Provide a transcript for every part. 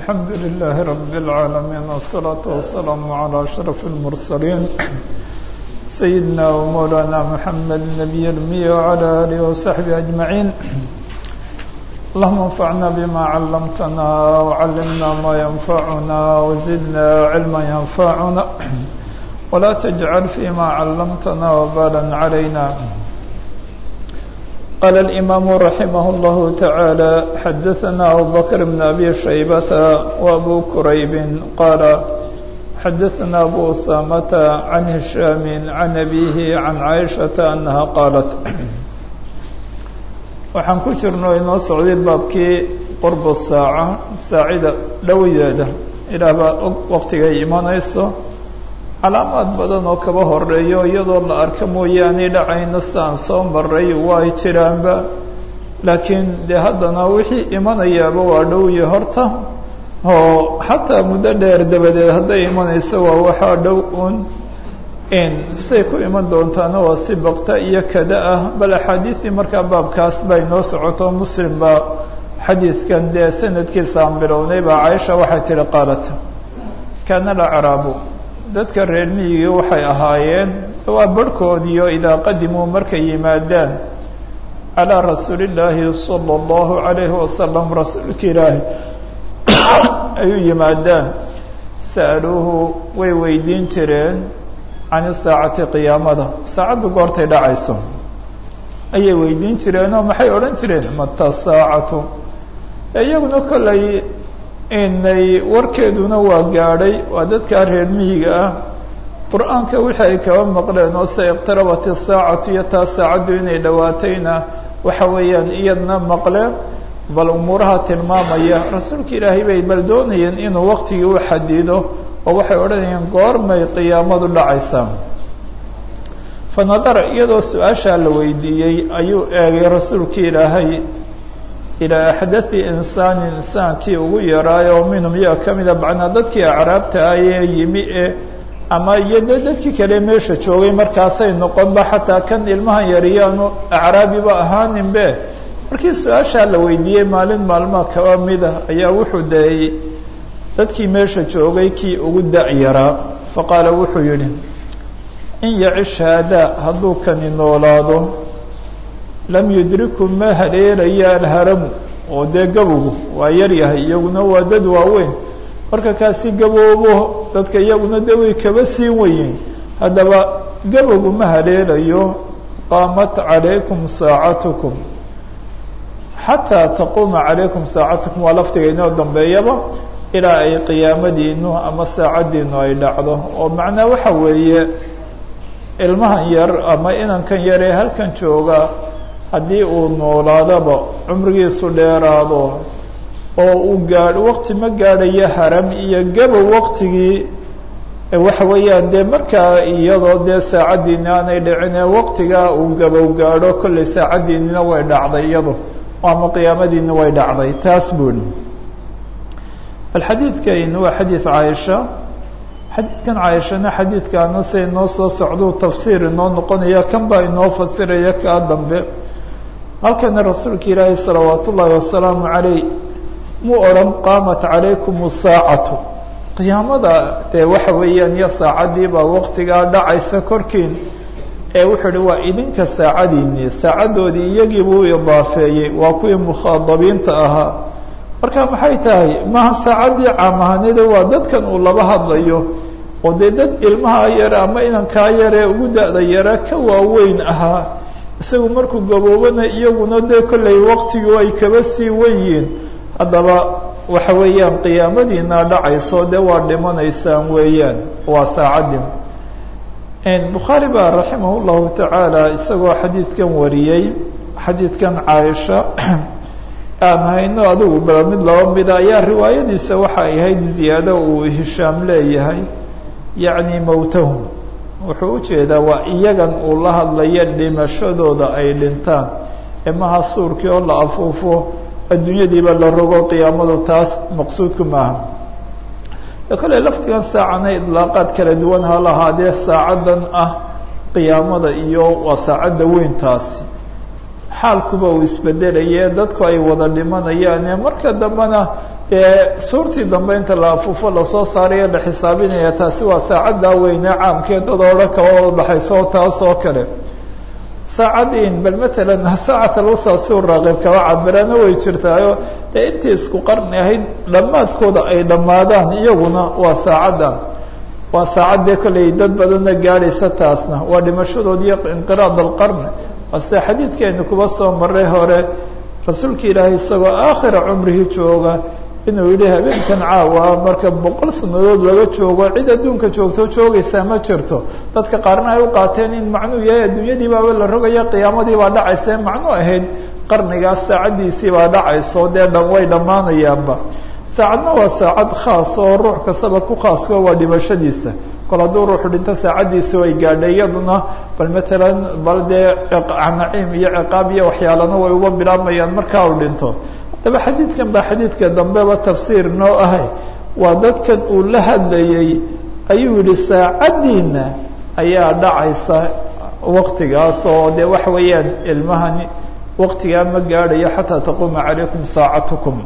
الحمد لله رب العالمين والصلاة والسلام على أشرف المرسلين سيدنا ومولانا محمد النبي المية وعلى آله وصحبه أجمعين اللهم انفعنا بما علمتنا وعلمنا ما ينفعنا وزدنا علما ينفعنا ولا تجعل فيما علمتنا وبالا علينا قال الإمام رحمه الله تعالى حدثنا أبو بكر بن أبي شيبة وأبو كريب قال حدثنا أبو أسامة عن هشام عن أبيه عن عائشة أنها قالت waxaan ku jirno inoo socday baabkii qurbu saaca saacida dhowideeda ilaah baa og waqtigay imanayso calaamaad badan oo kaba horeeyo iyadoo la arka mooyaane dhacayna sidaan soo maray waa ay jiraanba laakiin dee haddana wixii imanayaaba waa dhowye horta oo xataa muddo dheer dabadeed hadday imanayso waa waxaa dhow un in siday ku iman doontaana waa si bakta iyo kada ah bal axaadiistii markaa baabkaas bay noo socoto muslim baa xadiidkan dee sanadkiisa aan bilownay baa caaisha waxay tihi qaalat kaana alacraabu dadka reer miyigii waxay ahaayeen waa barhkoodiyo idaa qadimuu markay yimaadaan calaa rasuulillaahi sala allahu calayhi wasalam rasuulka ilaahi ayuu yimaadaan sa'aluuhu way weydiin jireen can isaacati qiyaamada saacaddu goortay dhacayso ayay weydiin jireenoo maxay odhan jireen mata saacatu iyaguna kollay inay warkeeduna waa gaadhay waa dadkaa reer miyiga ah qur-aanka wixii ay kaba maqleen oo se iqtarabat isaacatu iyo taa saacaddu inay dhowaatayna waxa weeyaan iyadna maqleen bal umuuraha tilmaamaya rasuulka ilaahay bay bal doonayeen inuu waqtigii u xadido oo waxay odhanayeen goormay qiyaamadu dhacaysaa fa nadara iyadoo su-aashaa la weydiiyey ayuu eegay rasuulka ilaahay ilaa axdai insaanin insaankii ugu yaraayo oo minhum iyaga ka mida macnaa dadkii acraabta ayee yimi e ama iyo de dadkii kale meesha joogay markaasay noqonba xataa kan ilmahan yariyaanu acraabiba ahaaninbe markii su-aashaa la weydiiyey maalin maalmaa kaba mida ayaa wuxuu dayey dadkii meesha joogay kii ugu da-yaraa faqaala wuxuu yidhi in yacish haadaa hadduu kani noolaado lam yudriku ma haleelaya alharamu oo dee gabogu waa yar yahay iyaguna waa dad waaweyn marka kaasi gaboobo dadka iyaguna de way kaba siin weyeen haddaba gabogu ma haleelayo qaamat calaykum saacatukum xataa taquuma calaykum saacatukum waa laftiga inoo dambeeyaba ilaa ay qiyaamadiinu ama saacaddiinu ay dhacdo oo macnaa waxa weeye ilmahan yar ama inankan yar ee halkan jooga haddii uu noolaadaba cumrigiisu dheeraado oo uu gaadho waqti ma gaadhayo haram iyo gabow waqtigii waxa weeyaan dee markaa iyadoo dee saacaddiini aanay dhicine waqtigaa uu gabow gaadho kollay saacaddiinina way dhacday iyado ama qiyaamadiina way dhacday taas buuli bal xadiidkan waa xadiid caaisha xadiidkan caaishana xadiidkaana say inoo soo socduu tafsiir inoo noqonaya kan baa inoo fasiraya kaa dambe halkana rasuulka ilaahi salawaat ullaahi wasalaamu calayh muu odhan qaamat calaykum saacatu qiyaamada dee waxa weeyaan iyo saacadii baa waqtigaa dhacaysa korkiin ee wuxuu hi waa idinka saacadiinii saacaddoodii iyagii buu idaafeeyey waa kuwii mukhaadabiinta ahaa marka maxay tahay maha saacaddii caamahanida waa dadkan uu laba hadlayo oo dee dad ilmaha yare ama inankaa yaree ugu da-da yare ka waaweyn ahaa isagu markuu gaboobana iyaguna dee kollay waqtigu ay kaba sii wenyiin haddaba waxa weeyaan qiyaamadiina dhacayso dee waa dhimanaysaan weeyaan waa saacaddi bukhaari baa raximah llahu tacaala isagoo xadiidkan wariyey xadiidkan caaisha aan hayno adigu bala mid laba mida ayaa riwaayadiisa waxay ahayd ziyaado uu hishaam leeyahay yacni mowtahum wuxuu ujeedaa waa iyagan uu la hadlaya dhimashadooda ay dhintaan emaha suurkii oo la afuufo adduunyadiiba la rogo qiyaamadu taas maqsuudku maaha kale laftigan saacana idlaaqaad kala duwan ha lahaadee saacadan ah qiyaamada iyo waa saacadda weyntaasi xaalkuba uu isbedelaye dadku ay wada dhimanayaane marka dambena dee suurtii dambe inta la afuufo lasoo saarayo la xisaabinaya taasi waa saacaddaa weynee caamkee dad oo dhan kaba wada dhaxayso taas oo kale saacadiin bal matalan saacat alwusa si u raaqib kaba cabirana way jirtaayo dee intii isku qarni ahayd dhammaadkooda ay dhammaadaan iyaguna waa saacaddan waa saacaddee kolley dad badanna gaadhaysa taasna waa dhimashadood iyo inqiraad alqarni waa sida xadiidkeenu kuba soo maray hore rasuulka ilaahay isagoo aakhira cumrihi jooga inuu yidhi habeenkan caawa marka boqol sanadood laga joogo cid adduunka joogto joogaysaa ma jirto dadka qaarna ay u qaateen in macnuu yahay adduunyadii baaba la rogaya qiyaamadii baa dhacaysa ee macnuu ahayd qarnigaas saacaddiisii baa dhacayso dee dhan way dhammaanayaanba saacadna waa saacad khaas oo ruux kastaba ku khaasko waa dhimashadiisa kol hadduu ruuxu dhinto saacaddiisi way gaadhay iyaduna bal matalan bal dee naciim iyo ciqaab iyo waxyaalana way uga bilaabmayaan markaa uu dhinto haddaba xadiidkan baa xadiidka dambeba tafsiir noo ahay waa dadkan uu la hadlayey ayuu yihi saacaddiina ayaa dhacaysa waktigaas oo dee waxa weeyaan ilmahani waktigaa ma gaadhayo xataa taquuma calaykum saacatukum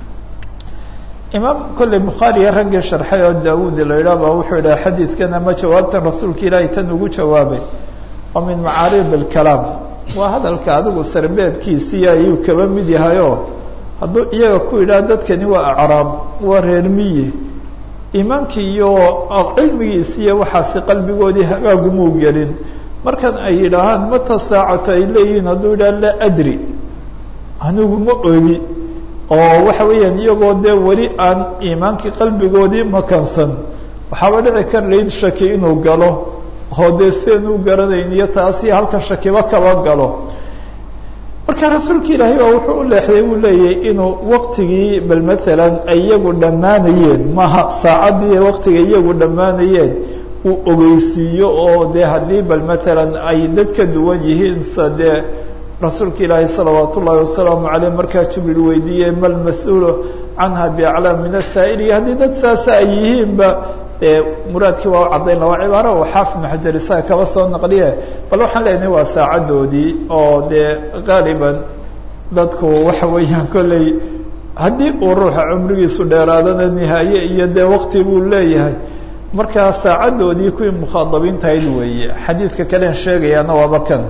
imaam kolley bukhaariya raggii sharxay oo daawuud la yidhaah baa wuxuu yidhaha xadiidkan ama jawaabtan rasuulka ilaahay tan ugu jawaabay oo min macaariid alkalaam waa hadalka adigu sarbeebkiisii ayuu kaba mid yahayoo hadduu iyaga ku yidhaha dadkani waa acraab waa reer miyi iimaankii iyo cilmigiisiiyo waxaasi qalbigoodii hagaagumuu gelin markan ay yidhaahaan mata saacatu ay leeyihiin hadduu yidhaha laa adri anigu ma ogi oo waxa weeyaan iyagoo dee weli aan iimaankii qalbigoodii makansan waxaaba dhici kar layd shaki inuu galo oo dee sidanuu garanayn iyo taasi halkan shakiba kaba galo marka rasuulka ilaahay baa wuxuu u leexday uu leeyahay inuu waktigii bal matalan ay iyagu dhammaanayeen maha saacaddii waktiga iyagu dhammaanayeen uu ogeysiiyo oo dee haddii bal matalan ay dad ka duwan yihiin sa dee rasuulka ilaahi salawaat ullaahi wasalaamu caleyh markaa jibriil weydiiyey mal mas-uulu canha biaclaam min asaa'il iyo haddii dad saasa ay yihiinba dee muraadkii waa u caddayn la waa cibaaro uu xaafid ibnu xajar isaga kaba soo naqliye bal waxaan leenahay waa saacaddoodii oo dee qaaliban dadku waxa weeyaan kolley haddii uu ruuxa cumrigiisu dheeraadana nihaaye iyo dee wakti buu leeyahay markaa saacaddoodii kuwii mukhaadabiintahayd weeye xadiidka kalen sheegayaana waaba kan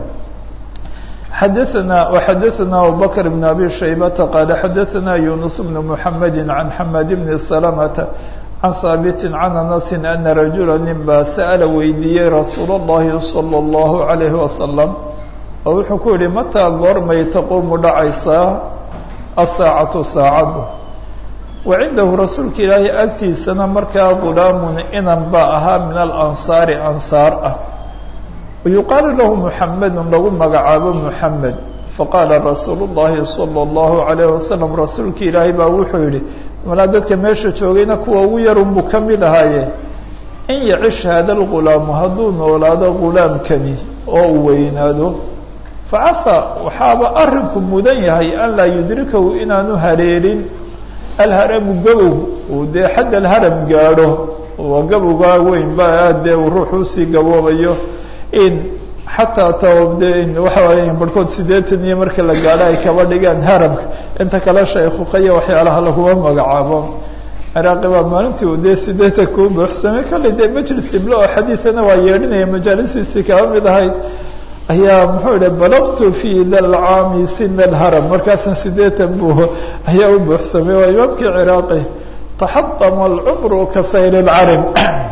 xadaثna وxadaثna abubakr بn abi shaybata qaala xadaثna yunus bn mحamedi can xamad bni salamta can haabiti can anasi ana rajula nin baa sa'ala weydiiyey rasuul اllahi salى اllahu عalayhi wasalam oo wuxuu ku yihi mataa goormay taquumu dhacaysaa asaacatu saacaddu wa cindahu rasuulka ilaahay agtiisana markaa gulaamun inan baa ahaa min alansaari ansaar ah wayuqaalu lahu muxamedun lagu magacaabo muxamed faqaala rasuulu llahi salى اllahu alayh wasalam rasuulka ilaahay baa wuxuu yihi malaa dadka meesha joogayna kuwa ugu yarunbuu ka mid ahaaye in yacish hada lgulaamu hadduu noolaado gulaamkani oo uu weynaado facasa waxaaba arinku mudan yahay an laa yudrikahu inaanu haleelin alharamu gabow uu dee xadd alharam gaadho waa gabowgaa weyn ba aad dee uu ruux usii gaboobayo in xataa tde waxa waaya barhkood sideetan iyo marka la gaadho ay kaba dhigaan haramka inta kale shaykuqaya waxyaalaha laguma magacaabo ciraaqi baa maalintii u dee sideetan kuu buuxsamay kolley dee majlis iblo oo xadiidana waa yeedhinaya majaalisiisii kaba mid ahayd ayaa muxuu ihi balaqtu fi da lcaami sina alharam markaasna sideetan buu ayaa u buuxsamay waa imaamkii ciraaqi taxadama alcumru ka sayr lcarim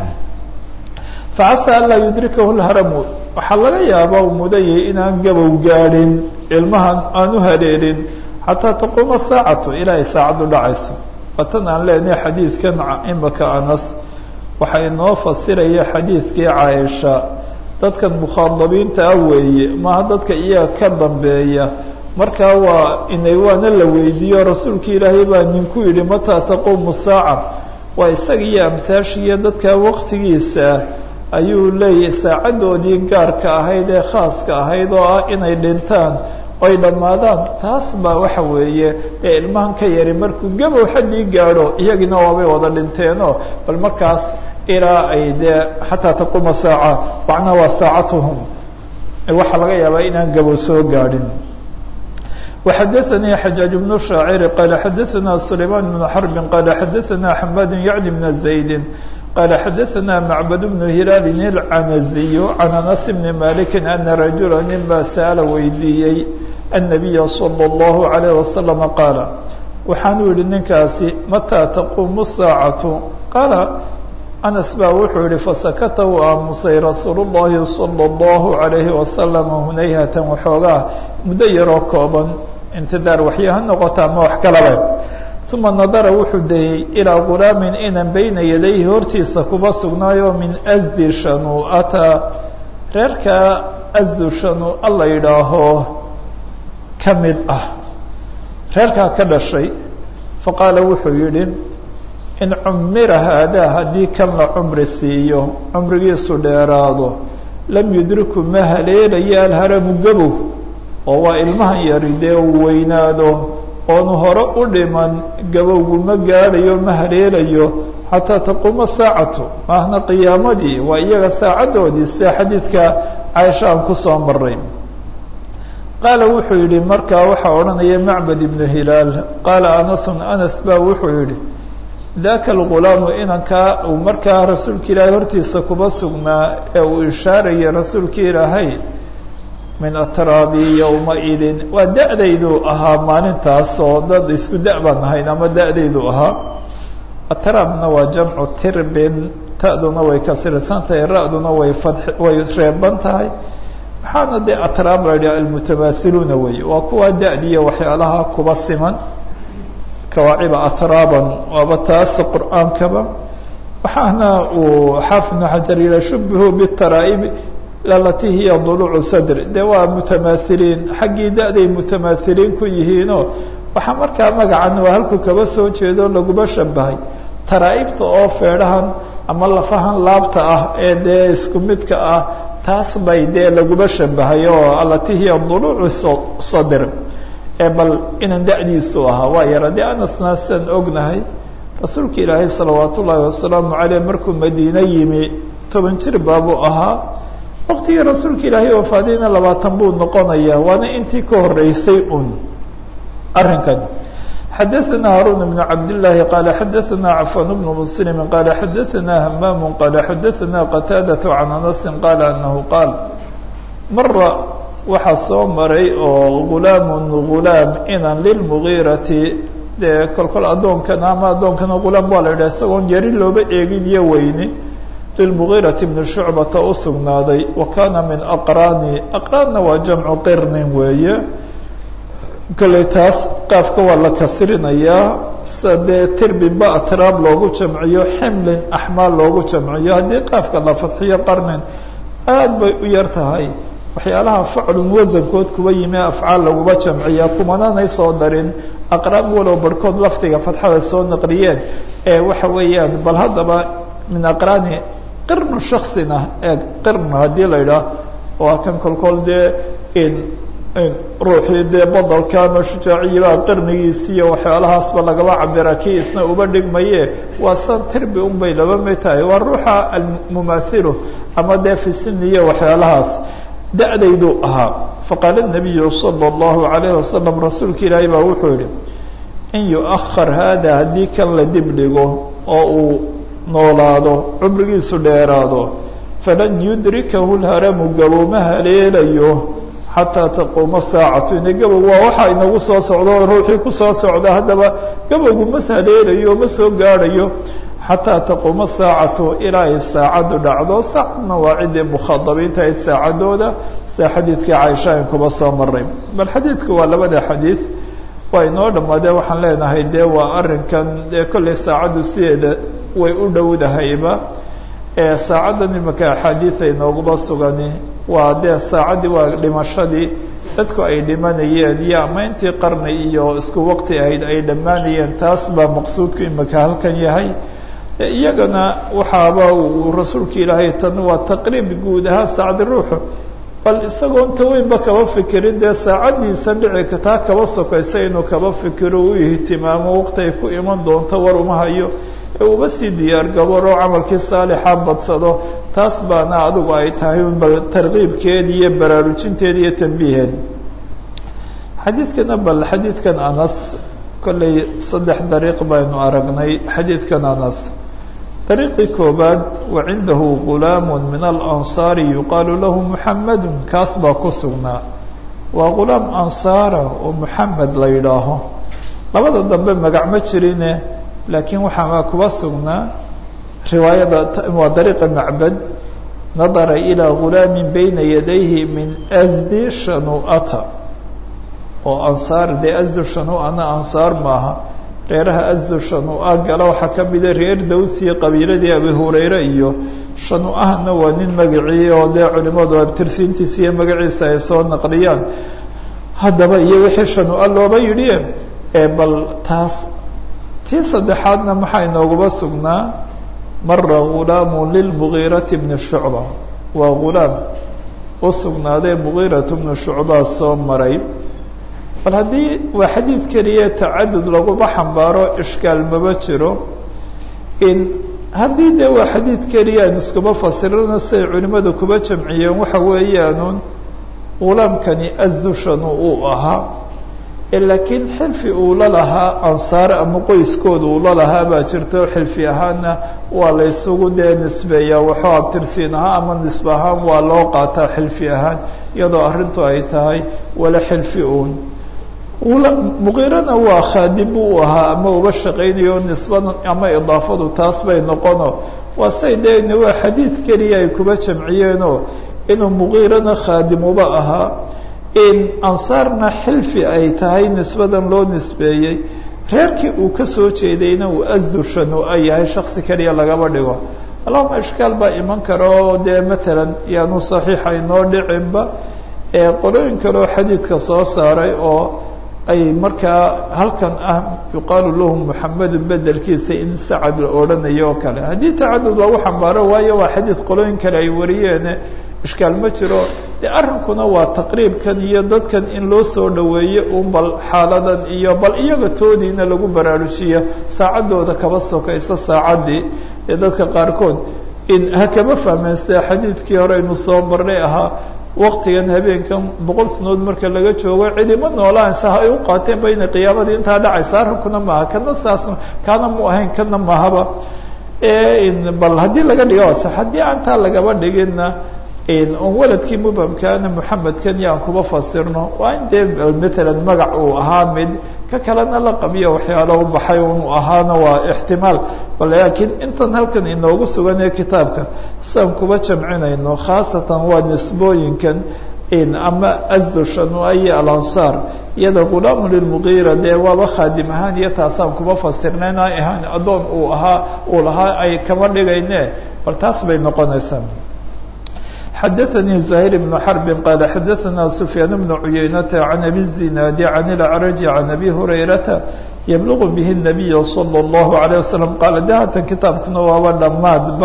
facasa an laa yudrikahu lharamu waxaa laga yaabaa uu mudanyay inaan gabow gaadhin ilmahan aan u haleelin xataa taquuma saacatu ilaa ay saacaddu dhacayso watan aan leenahay xadiidkan imaka anas waxaa inoo fasiraya xadiidkii caaisha dadkan mukhaadabiinta ah weeye maaha dadka iyaga ka dambeeya markaa waa inay waana la weydiiyo rasuulka ilaahay baa ninku yidhi mataa taquumu saaca waa isaga iyo amtaashiiyo dadka waqtigiisa ayuu leeyahay saacaddoodii gaarka ahayd ee khaaska ahayd oo ah inay dhintaan oy dhammaadaan taas baa waxa weeye dee ilmahan ka yari markuu gabow xaddii gaadho iyagina waabay wada dhinteenoo bal markaas ilaa ay dee xataa taquuma saaca macnaa waa saacatuhum waxaa laga yaabaa inaan gabow soo gaadhin وxadثnي xجاaج بن شhاacر qال xadثna سليمان بن حرب qال xadثna حmاd yعن بن زaيد qال xadثna معبد بن هiلاal العنزي عن أنس بن مالك أن رaجuلا nin baa sأل weydiiyey النبي صلى الله عليه وسلم qاaل waxaanuu yihi ninkaasi متى تquم الساaعة qاaل أنس baa wuxuu yihi فسkta u aamusay رasuuل اللhi صلى الله عليه وسلم hunayhة waxoogaa muddo yaroo kooban intidaar waxyo ha noqota ama wax kalaba uma nadara wuxuu dayey ilaa gulaamin inan beyna yadayhi hortiisa kuba sugnaayo min asdi shanuu'ata reerkaa asdu shanuu'a la yidhaaho ka mid ah reerkaa ka dhashay faqaala wuxuu yidhi in cumira haadaa haddii kan la cumri siiyo cumrigiisu dheeraado lam yudriku ma haleelayo alharamu gabow oo waa ilmahan yari dee uu weynaado oonu hore u dhiman gabowgu ma gaadhayo ma haleelayo xataa taquuma saacatu maahna qiyaamadii waa iyaga saacaddoodii sida xadiidka caaisha aan kusoo maray qaala wuxuu yidhi markaa waxaa odhanaya macbad ibnu hilaal qaala anasun anas baa wuxuu yidhi daka algulaamu inankaa uu markaa rasuulka ilaahay hortiisa kuba sugnaa ee uu ishaarayay rasuulka ilaahay min atraabi yowmaidin waa da-daydu ahaa maalintaas oo dad isku da- baan ahayn ama da-daydu ahaa atraabna waa jamcu tirbin ta'duna way kasirsan tahay ra-duna way fad way reeban tahay waxaana dee atraab la yidhaha almutamaahiluuna wey waa kuwa da-diya waxyaalaha kuba siman kawaaciba atraaban waaba taas qur-aankaba waxaana uu xaafid ibnu xajar yiha shubihu bitaraa'ibi alati hiya duluucu sadri dee waa mutamaahiliin xaggii da-day mutamaahiliin ku yihiinoo waxaa markaa magacan waa halkuu kaba soo jeedo laguma shabahay taraa'ibta oo feedhahan ama lafahan laabta ah ee dee isku midka ah taas bay dee laguma shabahay oo alati hiya duluucu sadr ee bal inan da-diisu ahaa waa yara dee anasna sidaan ognahay rasuulka ilaahay salawaat ullaahi wasalaamu caleyh markuu madiine yimi toban jir baabuu ahaa waqtigii rasuulka ilaahay wafaadayna labaatan buu noqonayaa waana intii ka horeysay un arrinkan xadaثna haruun بn cabdالlahi qaala xadaثna cafan bn mslimi qaala xadaثna hamaam qaala xadaثna qataadaة can anasi qaala anahu qaal mara waxaa soo maray oo gulaamun gulaam inan lilmugiirati dee kolkol addoonkana ama addoonkana gulaam waa la yidhah isagoon yari looba eegin iyo weyni lilmugiirati bni shucbata u sugnaaday wa kaana min aqraani aqraanna waa jamcu qirnin weeye kolley taas qaafka waa la kasrinayaa sida dee tirbinba atraab loogu jamciyo ximlin axmaal loogu jamciyo haddii qaafka la fadxiyo qarnin aad bay u yar tahay waxyaalaha faclun wasankood kuba yimi afcaal laguma jamciya kumananay soo darin aqraan walow barhkood lafdiga fadxada soo naqliyeen ee waxa weeyaan bal haddaba min aqraani qirnu shaksina ee qirn haddii la idhaah waa kan kolkol dee in ruuxii dee badalka ama shujaaciyibaa qirnigiisi iyo waxyaalahaasba lagaba cabira kii isna uba dhigmaye waa san tirbi un bay laba mid tahay waa ruuxa almumaathilu ama dee fi sini iyo waxyaalahaas da-dayduu ahaa faqaala الnabiyu salى اllahu alayhi wasalam rasuulka ilaahay baa wuxuu yihi in yuahar hada haddii kan la dib dhigo oo uu noolaado cumrigiisu dheeraado falan yudrikahu lharamu gabow ma haleelayo xataa taquuma saacatu ina gabow waa waxaa inagu soo socdo oo ruuxii kusoo socda haddaba gabowgu ma haleelayo ma soo gaadhayo xataa taquuma saacatu ilaa ay saacaddu dhacdo saacadna waa ciddii mukhadabiinta ayd saacadooda sida xadiidkii caaisha in kuba soo maray bal xadiidku waa labada xadiid waa inoo dhammaadee waxaan leenahay dee waa arrinkan dee kolley saacaddu sideeda way u dhowdahayba ee saacaddan imika axaadiida inooguma sugani waa dee saacaddii waa dhimashadii dadku ay dhimanayeen iyo ama intii qarni iyo isku waqti ahayd ay dhammaanayeen taas baa maqsuudku imika halkan yahay iyagana waxaaba uu rasuulka ilaahay tan waa taqriib guud ahaan saacdi ruuxu bal isagoon taweynba kaba fikirin dee saacaddiisa dhici taa kaba sokaysa inuu kaba fikiro u ihtimaamo waqti ay ku iman doonto war uma hayo ee uba sii diyaar gabaroo camalkii saalixa badsado taas baana adigu ay tahay bal tarkiibkeedi iyo baraarujinteedi iyo tambiiheed xadiidkana bal xadiidkan anas kollay saddex dariiq baynu aragnay xadiidkan anas dariiqii koobaad wa cindahu gulaamu min alansaari yuqaalu lahu muxamadu kaas baa ku sugnaa waa gulaam ansaara oo muxamed la yidhaaho labada dambe magac ma jirine laakiin waxaa kuba sugnaa riwaayada waa dariiqa macbad nadara ilaa gulaamin bayna yadayhi min asdi shanu'ata oo ansaar dee asdu shanu'ana ansaar maaha reeraha asdu shanu'a gala waxaa ka mida reer dawsiya qabiiladii abi hurayre iyo shanu'ahana waa nin magacii oo dee culimadu abtirsiintiisa iyo magaciisa ay soo naqliyaan haddaba iyo wixii shanu'a looba yidhi ee bal taas tii saddexaadna maxaa inooguba sugnaa mara gulaamu lilmugiirati bni shucba waa gulaam u sugnaadee mugiiratu bni shucbaa soo maray bal haddii waa xadiid keliya tacadud laguma xambaaro ishkaal maba jiro in haddii dee waa xadiid keliya aan iskuma fasirana siday culimmadu kuba jamciyeen waxa weeyaanuun gulaamkani asdushanu uu ahaa laakiin xilfi uu la lahaa ansaar ama qoyskooda uu la lahaa baa jirto xilfi ahaana waa la ysugu dee nisbeeyaa waxuu abtirsiin ahaa ama nisbe ahaan waa loo qaataa xilfi ahaan iyadoo arrintu ay tahay wala xilfi uun muqiirana waa khaadim buu u ahaa ama uba shaqaynayo nisbada ama idaafadu taas bay noqono waa say dee waa xadiid keliya ay kuba jamciyeenoo inuu muqiirana khaadim uba ahaa in ansaarna xilfi ay tahay nisbadan loo nisbeeyey reerkii uu ka soo jeedayna uu asdushanu ay yahay shaksi keliya lagaba dhigo allahuma ishkaal baa iman kara oo dee matalan yaanu saxiixa inoo dhicinba ee qolooyin kaleo xadiidka soo saaray oo ay markaa halkan ah yuqaalu lahu muxamedu bedelkiisa in sacad la odhanayo oo kale haddii tacadud lagu xambaaro waayo waa xadiid qolooyin kale ay wariyeene ishkaal ma jiro dee arrinkuna waa taqriibkan iyo dadkan in loo soo dhoweeyo un bal xaaladan iyo bal iyaga toodiina lagu baraarujiyo saacaddooda kaba sokaysa saacaddii ee dadka qaarkood in ha kama fahmeen sida xadiidkii hore aynu soo marnay ahaa waktigan habeenkan boqol sanood marka laga joogo cidima noolaansa ha ay u qaateen ba inay qiyaamadii intaa dhacaysa arrinkuna maaha kana saas kaana mu ahayn kana mahaba bal haddii laga dhigo ase haddii aantaa lagaba dhiginna on waladkii mubhamkaana muxamedkan iyo aan kuba fasirno waa in dee matalan magac uu ahaa mid ka kalena la qabiyo waxyaalo u baxay unu ahaana waa ixtimaal bal laakiin intan halkan inoogu sugan ee kitaabka siaan kuba jamcinayno khaasatan waa nisbooyinkan ama asdushanua iyo alansaar iyada gulaamu lilmugiira dee waaba khaadim ahaan iyo taasaan kuba fasirnayn ay ahaan addoon uu ahaa uu lahaa ay kama dhigayne bal taas bay noqonaysaa xadaثnي زهير بن حرب qال xadaثna سفyاan بن عuyeynة عن أbي الزiناad عن الأعرج عن أbي هريرة يبلغ bه النبي صلى الله عليه وسلم qال de hatan kitaabkuna waaba dhamaadba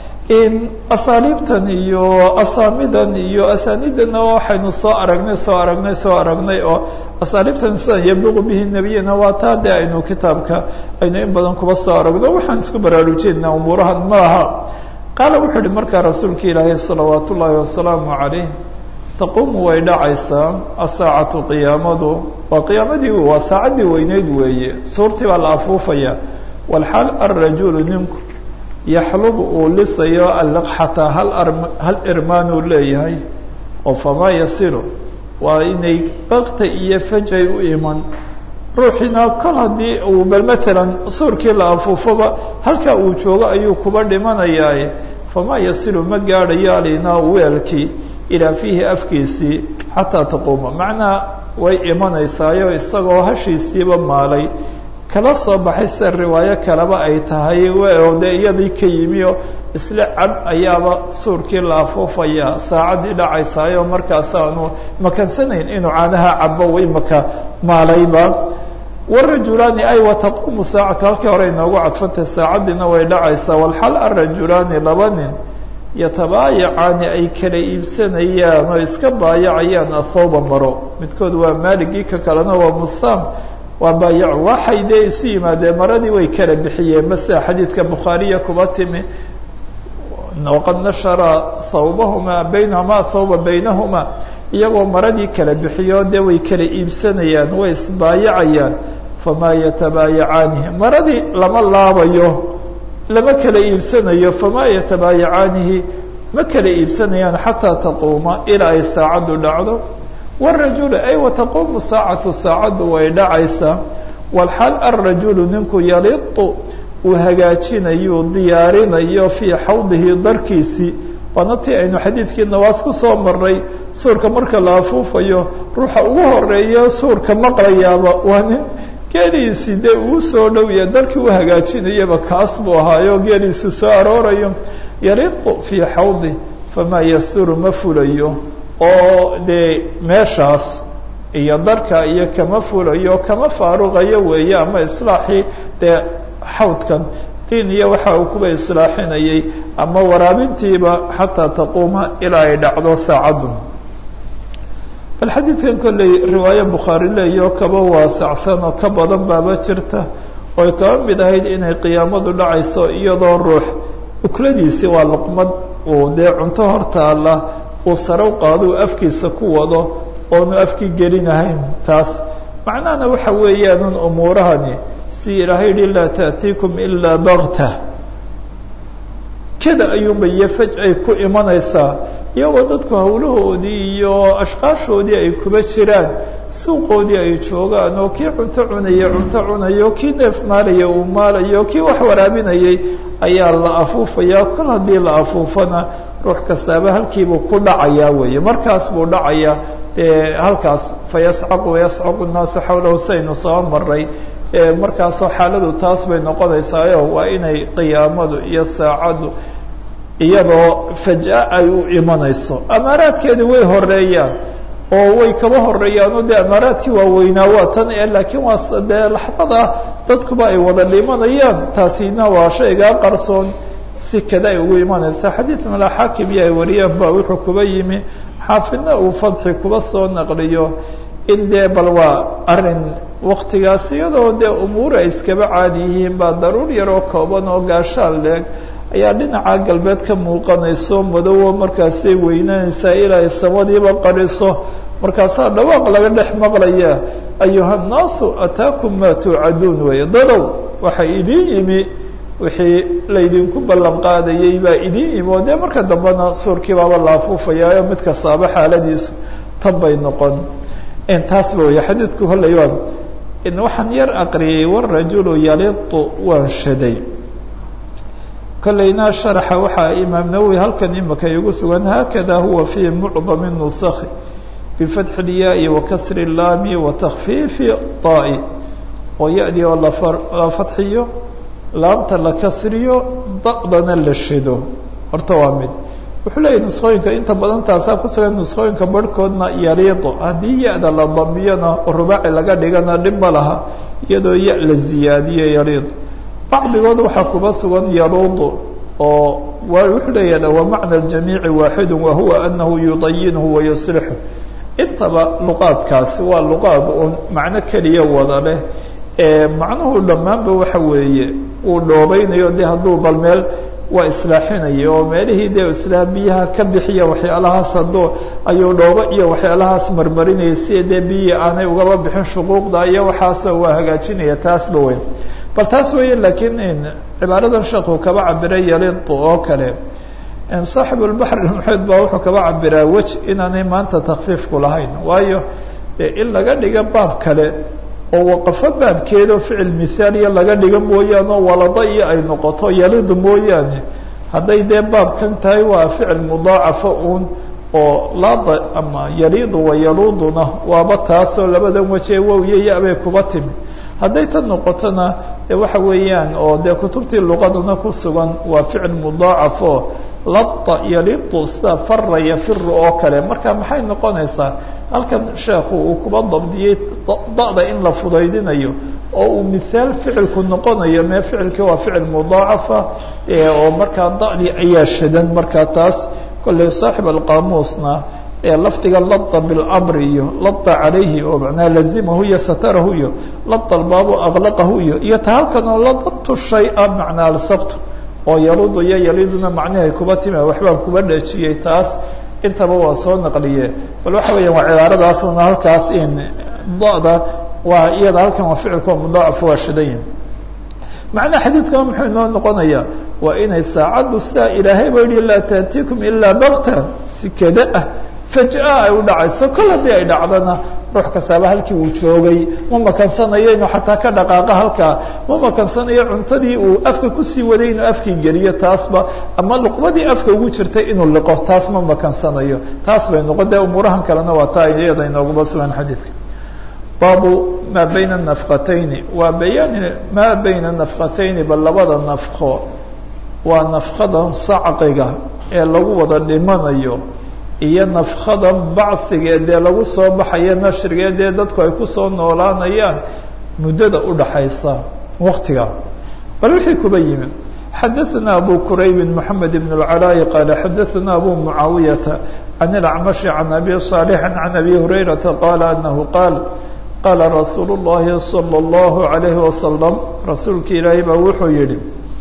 asaaliibtan iyo asaamidan iyo asaanidana waxaynu soo aragnay soo aragnay soo aragnay oo asaaliibtan sidan yabluqu bihi nebiyana waa taa de aynu kitaabka aynu in badan kuba soo aragno waxaan isku baraarujinaa umuurahan maaha qaala wuxuu uhi markaa rasuulka ilaahay salawaat ullaahi wasalaamu calayh taquumu way dhacaysaa asaacatu qiyaamadu waa qiyaamadii waa saacaddii weyneyd weeye suurtii baa la afuufaya walxaal alrajulu ninku yaxlubu uu lisayo allaqxata hal hal irmaanuu leeyahay oo famaa yasilu waa inay bakta iyo fajay u iman ruuxiina kol haddii uu bal matalan suurkii la afuufoba halkaa uu joogo ayuu kuba dhimanayaaye famaa yasilu ma gaadhayo alinaa weelkii ilaa fiihi afkiisii xataa taquuma macnaa way imanaysaayo isagoo hashiisiiba maalay kala soo baxay sida riwaayo kaleba ay tahay oo dee iyadii ka yimi oo isla cab ayaaba suurkii la afuufayaa saacaddii dhacaysaayo markaasaanu makansanayn inuu caanaha cabo imaka maalayba warajulaani ay wataquumu saacatu halkii hore inoogu cadfantay saacaddiina way dhacaysaa walxal arajulaani laba nin yatabaayacaani ay kala iibsanayaan oo iska baayacayaan athawba maro midkood waa maaligii ka kalena waa mustaam waa baayac waxay dee isu yimaadeen maradii way kala bixiyeen masea xadiidka bukhaariya kuba timi waqad nashara thawbahuma baynahuma thawba baynahuma iyagoo maradii kala bixiyo dee way kala iibsanayaan way isbaayacayaan famaa yatabaayacaanihi maradii lama laabayo lama kala iibsanayo famaa yatabaayacaanihi ma kala iibsanayaan xataa taquuma ilaa ay saacaddu dhacdo wاrajulu ay wataquumu saacatu saacaddu way dhacaysaa walxaal alrajulu ninku yalitu uu hagaajinayo diyaarinayo fii xawdihi darkiisii waana tii aynu xadiidkii nawaas ku soo maray suurka marka la afuufayo ruuxa ugu horeeya suurka maqlayaaba waa nin geeliisii dee uu soo dhowya darkii u hagaajinayaba kaas buu ahaayo geeliisii soo aroorayo yalitu fii xawdi famaa yasturu ma fulayo oo dee meeshaas iyo darka iyo kama fulayo kama faaruqayo weeye ama islaaxii dee xawdkan diin iyo waxa uu kuba islaaxinayay ama waraabintiiba xataa taquuma ilaa ay dhacdo saacaddu bal xadiidkan kolley riwaayo bukhaari leeyo kaba waasacsan oo ka badan baaba jirta ooy kaba mid ahayd inay qiyaamadu dhacayso iyadoo ruux ukladiisii waa luqmad uu dee cunto hortaala uu sarow qaaduu afkiisa ku wado oonu afkii gelinahayn taas macnahana waxa weeyaanun umuurahani si ilaahay yihi laa taأtiikum ilaa bakta kada ayuunba iyo faj ay ku imanaysaa iyagoo dadku hawlahoodii iyo ashqaashoodii ay kuba jiraan suuqoodii ay joogaan oo kii cunto cunaya cunto cunayo kii neef maalaya uu maalayo kii wax waraabinayay ayaa la afuufayaa kol haddii la afuufana ruux kastaaba halkiibuu ku dhacayaa weeye markaas buu dhacayaa dee halkaas fayascaqu wayascaqu nnaasu xawlahu saynu soo maray markaasoo xaaladu taas bay noqonaysaayo waa inay qiyaamadu iyo saacaddu iyadoo faj'a ay u imanayso amaaraadkeedi way horeeyaan oo way kaba horeeyaanoo dee amaaraadkii waaweynaa waa tan e laakiin waa dee laxdada dadkuba ay wada dhimanayaan taasina waa shaygaa qarsoon si kada ay ugu imanaysa xadiid mala xaakim iyo ay wariyaan ba wuxuu kuba yimi xaafidna uu fadxi kuba soo naqliyo in dee bal waa arin waktigaas iyadoo dee umuur ay iskaba caadi yihiin baa daruur yaroo kooban oo gaashaan leeg ayaa dhinaca galbeed ka muuqanayso madowo markaasay weynanaysaa ilaa ay samadiiba qariso markaasaa dhawaaq laga dhex maqlaya ayuha nnaasu ataakum maa tuucaduun weeye dadow waxa idiin yimi wixii laydinku ballan qaadayay baa idiin yimi oo dee marka dambena suurkii baaba la afuufayaayo mid kastaaba xaaladiisu tan bay noqon taasba wey xadiidku hollay waa waxaan yar aqriyay warajulu yalitu waan shaday kollayna sharaxa waxaa imaam nawowi halkan imika igu sugan haakada huwa fii mucdami nusakhi bifatxi اlyaai wakasri اlaami watakfiifi طaa'i oo ya-di oo la fadxiyo laamta la kasriyo da'dana la shido horta waa mid wuxuu leeyahy nusqooyinka inta badan taasaa ku sugan nusqooyinka barhkoodna yaliito haddii ya-da la damiyana rubaaci laga dhigana dhib ma laha iyadoo ya la ziyaadiyo yaliito bacdigood waxaa kuba sugan yaluudu oo wuxuu leeyaha wa macna ljamiici waaxidu wa huwa anahu yudayinhu wayuslixu intaba luqaadkaasi waa luqaad un macno keliya wada leh ee macnuhu dhammaanba waxa weeye uu dhoobeynayo de hadduu bal meel waa islaaxinaya oo meelihii dee islaa biyaha ka bixiya waxyaalahaas hadduu ayuu dhoobo iyo waxyaalahaas marmarinaya si dee biyihii aanay ugaba bixin shuquuqda iyo waxaasoo waa hagaajinaya taasba weyn bal taas weeye laakiin cibaaradan sheekhu kaba cabiray yalitu oo kale saaxibu lbaxr ilmuxiid baa wuxuu kaba cabiraa wej inaanay maanta takfiifku lahayn waayo in laga dhiga baab kale oo waqafo baabkeedao ficil mithaaliya laga dhiga mooyaane oo walado iyo ay noqoto yalidu mooyaane hadday dee baabkan tahay waa ficil mudaacafo uun oo laada ama yalidu wa yaluuduna waaba taasoo labadan wejee wow iyo ya-bay kuba timi hadday tan noqotona de waxa weeyaan oo dee kutubtii luqadana ku sugan waa ficil mudaacafo lada yalidu sida fara yafiru oo kale marka maxay noqonaysaa halkan sheekhu uu kuba dabdiyey da'da in la fudaydinayo oo uu mithaal ficilku noqonayo mee ficilkii waa ficil mudaacafa oo markaa da'dii ayaa shadan markaa taas kolley saaxib alqaamuusna lafdiga lada bilamri iyo lada calayhi oo macnaha lazimahu iyo satarahu iyo lada albaabu aklaqahu iyo iyo ta halkan oo ladatu shay-a macnaa alsabtu oo yaludu iyo yaliduna macnihay kuba time waxbaan kuba dhejiyey taas intaba waa soo naqliye bal waxa weeyaan waa cibaaradaasuna halkaas in da-da waa iyada halkan waa ficilka mudaacaf waa shidayin macnaha xadiidkan muxuu inoo noqonayaa waa inay saacaddu sidaa ilaahay ba yihi laa taatiikum ilaa bakta si kada ah fajaa ay u dhacayso kol haddii ay dhacdana ruux kastaaba halkii uu joogay ma makansanayo inuu xataa ka dhaqaaqa halkaa ma makansanayo cuntadii uu afka kusii waday inuu afkii geliyo taasba ama luqmadii afka ugu jirtay inuu liqo taas ma makansanayo taas bay noqon dee umuurahan kalena waa taa iyada inooguma sugan xadiidka baabu maa bayna nafqatayni waa bayaani maa bayna nafqatayni bal labada nafqo waa nafqadan sacqiga ee lagu wada dhimanayo iyo nafkadan bacigee dee lagu soo baxayo nashrigae dee dadku ay kusoo noolaanayaan muddada udhaxaysa waktiga bal wixii kuba yimi xadaثana abu quraybi mحamed بn اlcalaaءi qaala xadaثana abu mucaawiyata can اlacmashi can abi صaalixi can abi hurayrata qaala anahu qaal qaala rasuulu الlahi salى الlahu عalayhi wasalam rasuulka ilaahay baa wuxuu yihi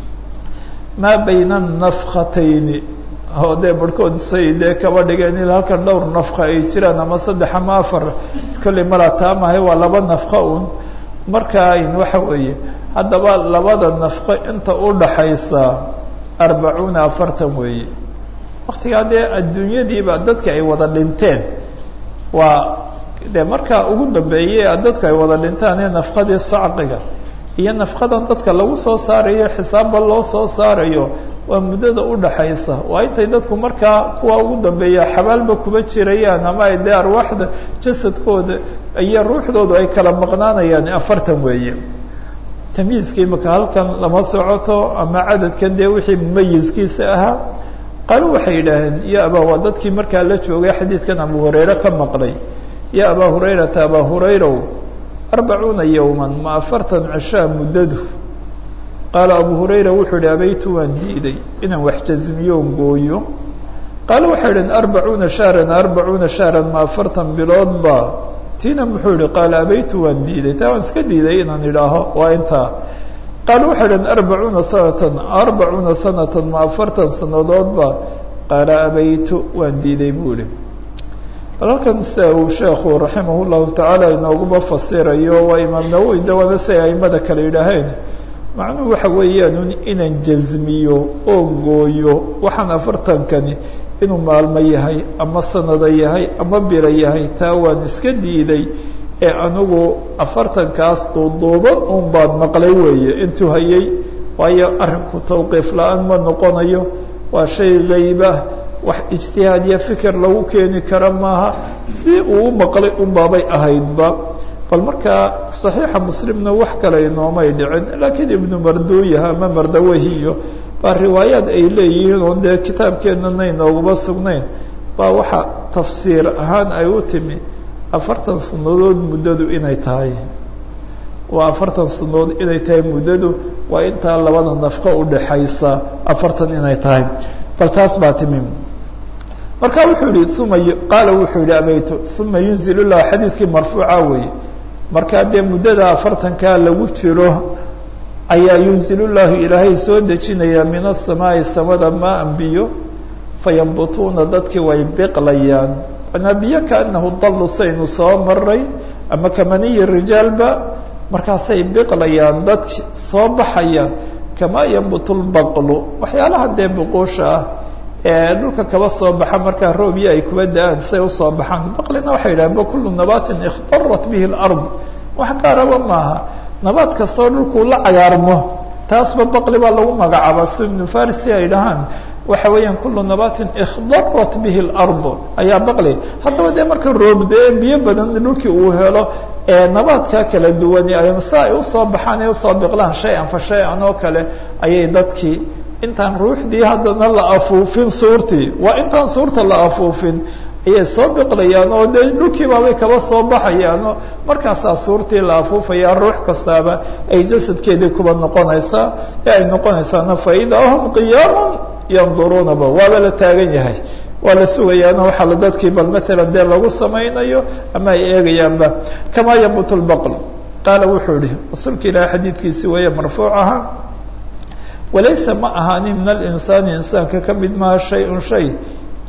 maa bayna nafkatayni oo dee barhkood say dee kaba dhigeen il halkan dhowr nafqa ay jiraan ama saddex ama afar kolley mala taamahay waa laba nafqa un markaa in waxa weeye haddaba labada nafqo inta u dhaxaysa arbacuuna afartan weeye waktigaa dee adduunyadiiba dadka ay wada dhinteen waa dee markaa ugu dambeeye dadku ay wada dhintaan ee nafqadii sacqiga iyo nafqadan dadka lagu soo saarayo xisaabba loo soo saarayo waa muddada udhaxaysa waa intay dadku markaa kuwa ugu dambeeya xabaalba kuba jirayaan ama ay dee arwaaxda jasadkooda iyo ruuxdoodu ay kala maqnaanayaan afartan weeye tamyiizka imika halkan lama socoto ama cadadkan dee wixii mumayiskiisa ahaa qaalo waxay yidhaaheen ya abaa waa dadkii markaa la joogay xadiidkan abu hurayre ka maqlay ya abaa hurayrata abaa hurayrow arbacuuna yowman ma afartan cishaa muddadu qaala abu hurayra wuxuu yihi abaytu waan diiday inaan wax jazmiyoon gooyo qaale waxay idhaheen arbacuuna shahran arbacuuna shahran ma afartan biloodba tiina muxuu yihi qaala abaytu waan diiday taa waan iska diiday inaan idhaaho waa intaa qaale waxay idhaheen arbacuuna sanatan arbacuuna sanatan ma afartan sanadoodba qaala abaytu waan diiday buu ihi bal halkan sida uu sheekhu raximah llahu tacaala inooguma fasirayo waa imaam nawowi dawana si ay aimada kale yidhaaheen macnuhu waxa weeyaan inaan jazmiyo oo gooyo waxaan afartankani inuu maalmo yahay ama sanado yahay ama bilo yahay taa waan iska diiday ee anigu afartankaas duuduuban un baad maqlay weeye intuu hayay waayo arrinku tawqiif la-aan ma noqonayo waa shay gayba wax ijtihaad iyo fikir lagu keeni kara maaha si uu u maqlay un baabay ahaydba bal markaa صaxiixa muslimna wax kale inoomay dhicin laakiin ibnu marduyaha ama mardawahiyo baa riwaayaad ay leeyihiin oo dee kitaabkeenana inooguma sugnayn baa waxa tafsiir ahaan ay u timi afartan sanadood muddadu inay tahay waa afartan sanadood inay tahay muddadu waa intaa labada nafqo udhaxaysa afartan inay tahay bal taas baa timi marka wuxuu yihi uma qaala wuxuu yihi abaytu uma yunzil lah xadiidkii marfuuca weeye markaa dee muddada afartankaa lagu jiro ayaa yunzil llahu ilaahay soo dejinaya min asamaa'i samada maa biyo fayambutuuna dadkii way biqlayaan manaa biyo kaanahu dallu saynu soo maray ama kamaniyi rijaalba markaasay biqlayaan dadki soo baxayaan kamaa yambutu lbaqlu waxyaalaha dee buquusha ah ee dhulka kaba soo baxa markaa roobyo ay kuba da-aan say usoo baxaan baqlina waxay yidhahen ba kullu nabaatin ikhtarat bihi lard wax gaaraba maaha nabaad kastoo dhulkuu la cagaarmo taasba baqli baa lagu magacaaba si ibnu farisi ay dhahaan waxa weeyaan kullu nabaatin ikhdarat bihi lard ayaa baqli haddaba dee marka roob dee biyo badan dhulkii uu helo ee nabaadkaa kala duwani si ay usoo baxaan ay usoo biqlaan shay-an fa shay-an oo kale ayay dadkii intaan ruuxdii haddana la afuufin suurtii waa intaan suurta la afuufin ayay soo biqlayaan oo dee dhulkii baabay kaba soo baxayaanoo markaasaa suurtii la afuufaya ruux kastaaba ay jasadkeedii kuba noqonaysaa ee ay noqonaysaana faidaa hum qiyaamun yanduruunaba waaba la taagan yahay waa la sugayaano waxaa la dadkii bal maalan dee lagu samaynayo ama ay eegayaanba kamaa yabut lbaql qaala wuxuu yihi rasuulka ilaahi xadiidkiisi weeye marfuuc ahaa walaysa ma ahaanin min alinsaani insaanka ka mid maha shay-un shay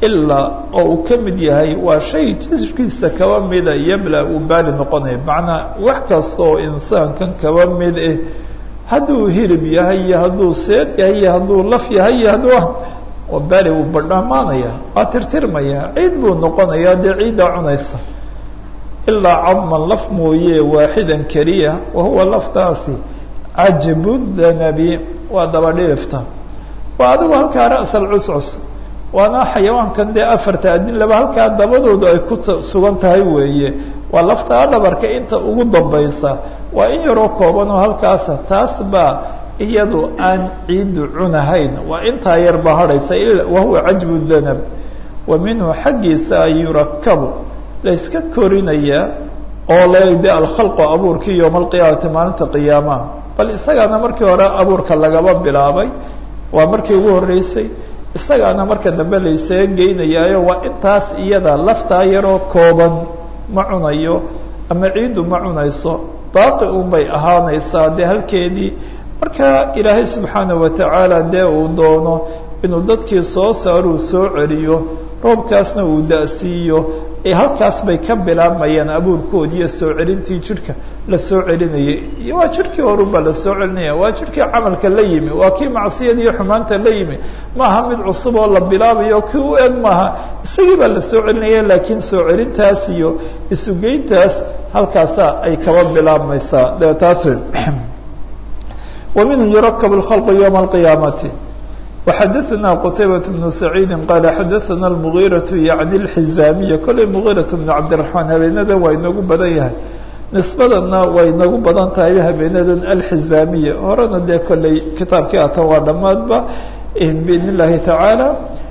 ilaa oo uu ka mid yahay waa shay jirkiisa kaba mida yabla uu baali noqonaya macnaa wax kasta oo insaankan kaba mid eh hadduu hilib yahay iyo hadduu seed yahay iyo hadduu laf yahay iyo hadduu waa baali uu badhamaanaya waa tirtirmaya ciid buu noqonayaa dee ciiddaa cunaysa ilaa cadman laf mooye waaxidan keliya wahuwa laftaasi cajbu danabi waa dabadhilifta waa adigu halkaa ra'sal cuscus waana xayawaankan dee afarta adinlaba halkaa dabadoodu ay ku sugan tahay weeye waa laftaa dhabarka inta ugu dambaysa waa in yaroo kooban oo halkaasa taas baa iyadu aan ciiddu cunahayn waa intaa yar baa hadhaysa wahuwa cajbu danab wa minhu xaggiisa ay yurakabu layska korinayaa oo lde alkhalqu abuurkii yowma alqiyaamati maalinta qiyaamaha bal isagaana markii hore abuurka lagaba bilaabay waa markii ugu horreysay isagaana marka dambe laysaga geynayaayo waa intaas iyada laftaa yaroo kooban ma cunayo ama ciiddu ma cunayso baaqi unbay ahaanaysaa dee halkeedii marka ilaahay subxaana watacaala dee uu doono inuu dadkii soo saaruu soo celiyo roobkaasna uu da'siiyo ee halkaas bay ka bilaabmayaan abuurkoodi iyo soo celintii jidhka la soo celinayay waa jidhkii horunbaa la soo celinaya waa jidhkii camalka la yimi waa kii macsiyada iyo xumaanta la yimi maaha mid cusub oo la bilaabayo kii u eg maaha isagii baa la soo celinaya laakiin soo celintaas iyo isugeyntaas halkaasa ay kaba bilaabmaysaa de taas wa minhu yurakab اlkhalqu ywma alqiyaamati وxadثna qتaybaة بن سacيidi qال xadaثna المغيرaة yaعni الxiزاamiya kolay مغيرaة بن cabdiرaحmaan habeenadan waa inagu badan yahay nisbadana waa inagu badan tahay habeenadan alxiزaamiya horena dee kolay kitaabkii atan waa dhamaadba bidn الlahi taعaalى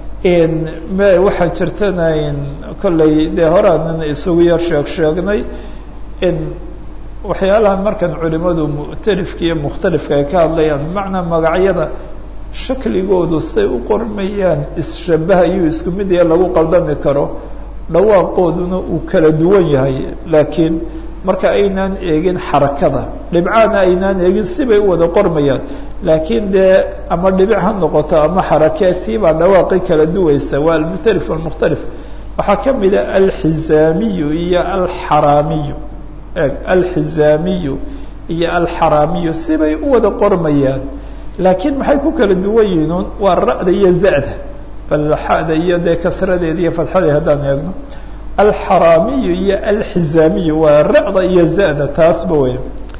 waxaa jirtana kolay dee horeanan isugu yar sheeg sheegnay waxyaalahan markan culimadu mu'talifka iyo mukhtalifka ay ka hadlayaan bimacnaa magacyada shakligoodu say u qormayaan isshabahayu isku mid ee lagu qaldami karo dhawaaqooduna uu kala duwan yahay laakiin marka aynaan eegin xarakada dhibcaana aynaan eegin sibay u wada qormayaan laakiin dee ama dhibic ha noqoto ama xarakeetii baa dhawaaqi kala duwaysa waa almukhtalif walmukhtalif waxaa ka mida alxizaamiyu iyo alxaraamiyu eeg alxizaamiyu iyo alxaraamiyu sibay u wada qormayaan laakiin maxay ku kala duwan yihiin waa ra'da iyo za'da bal xada iyo dee kasradeeda iyo fadxadeed haddaan eegno alxaraamiyu iyo alxizaamiyu waa ra'da iyo za'da taasba wey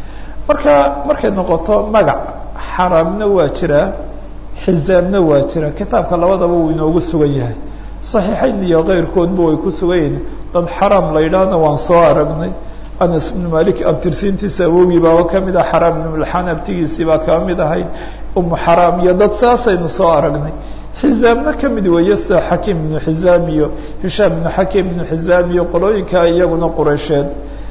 marka markay noqoto magac xaraamna waa jiraa xizaamna waa jira kitaabka labadaba uu inoogu sugan yahay saxiixayn iyo keyrkoodba way ku sugan yihiin dad xaraam la yidhaahna waan soo aragnay anas ibnu malik abtirsiintiisa awogii baaba ka mid ah xaraam ibnu milxaan abtigiisii baa kaba mid ahayd umu xaraam iyo dad saasaynu soo aragnay xizaamna ka mid weeye sida xakiim ibnu xizaam iyo hishaam ibnu xakiim ibnu xizaam iyo qolooyinka iyaguna qureysheed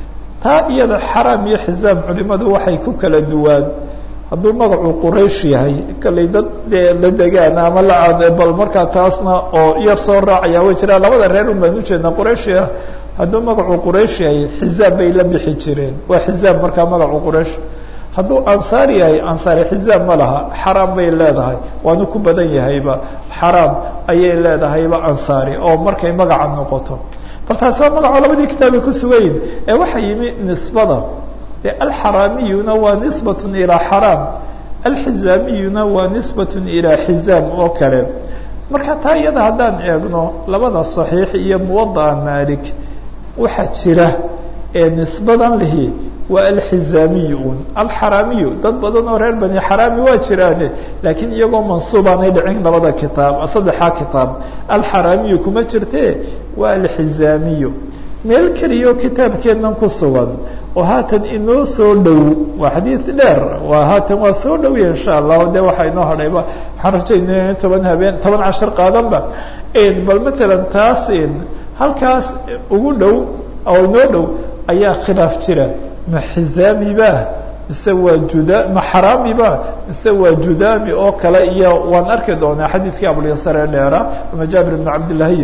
taa iyada xaraam iyo xizaam culimadu waxay ku kala duwaan hadduu magacu quraysh yahay kallay dad dee la degaan ama la bal markaa taasna oo yar soo raacaya way jiraan labada reer un baan ujeednaa qurayshia hadduu magacu quraysh yahay xizaam bay la bixi jireen waa xizaam markaa magacu quraysh hadduu ansaar yahay ansaari xizaam ma laha xaraam bay leedahay waanu ku badan yahayba xaraam ayay leedahayba ansaari oo markay magaca noqoto bal taasi waa magaco labadii kitaabay ku sugayin ee waxaa yimi nisbada de alxaraamiyuna waa nisbat ilaa xaraam alxizaamiyuna waa nisbat ilaa xizaam oo kale marka taa iyada haddaan eegno labada صaxiix iyo muwadaa malik waxaa jira ee nisbadan lihi waa alxizaamiy un alxaraamiyu dad badan oo reer bani xaraami waa jiraane laakiin iyagoo mansuubaanay dhicin labada kitaab saddexaa kitaab alxaraamiyu kuma jirte waa alxizaamiyu meel keliyo kitaabkeennan ku sugan oo haatan inoo soo dhow waa xadiid dheer waa haatan waa soo dhowya insha allahu de waxaa inoo hadhayba waxaan rajaynaya in toban habeen toban cashar qaadanba bal matalan taas halkaas ugu dhow oo inoo dhow ayaa khilaaf jira ma xizaamiba mise waa juda ma xaraamiba mise waa judaami oo kale iyo waan arki doonaa xadiidkii abulyasare dheera ama jaabir ibn cabdillahiy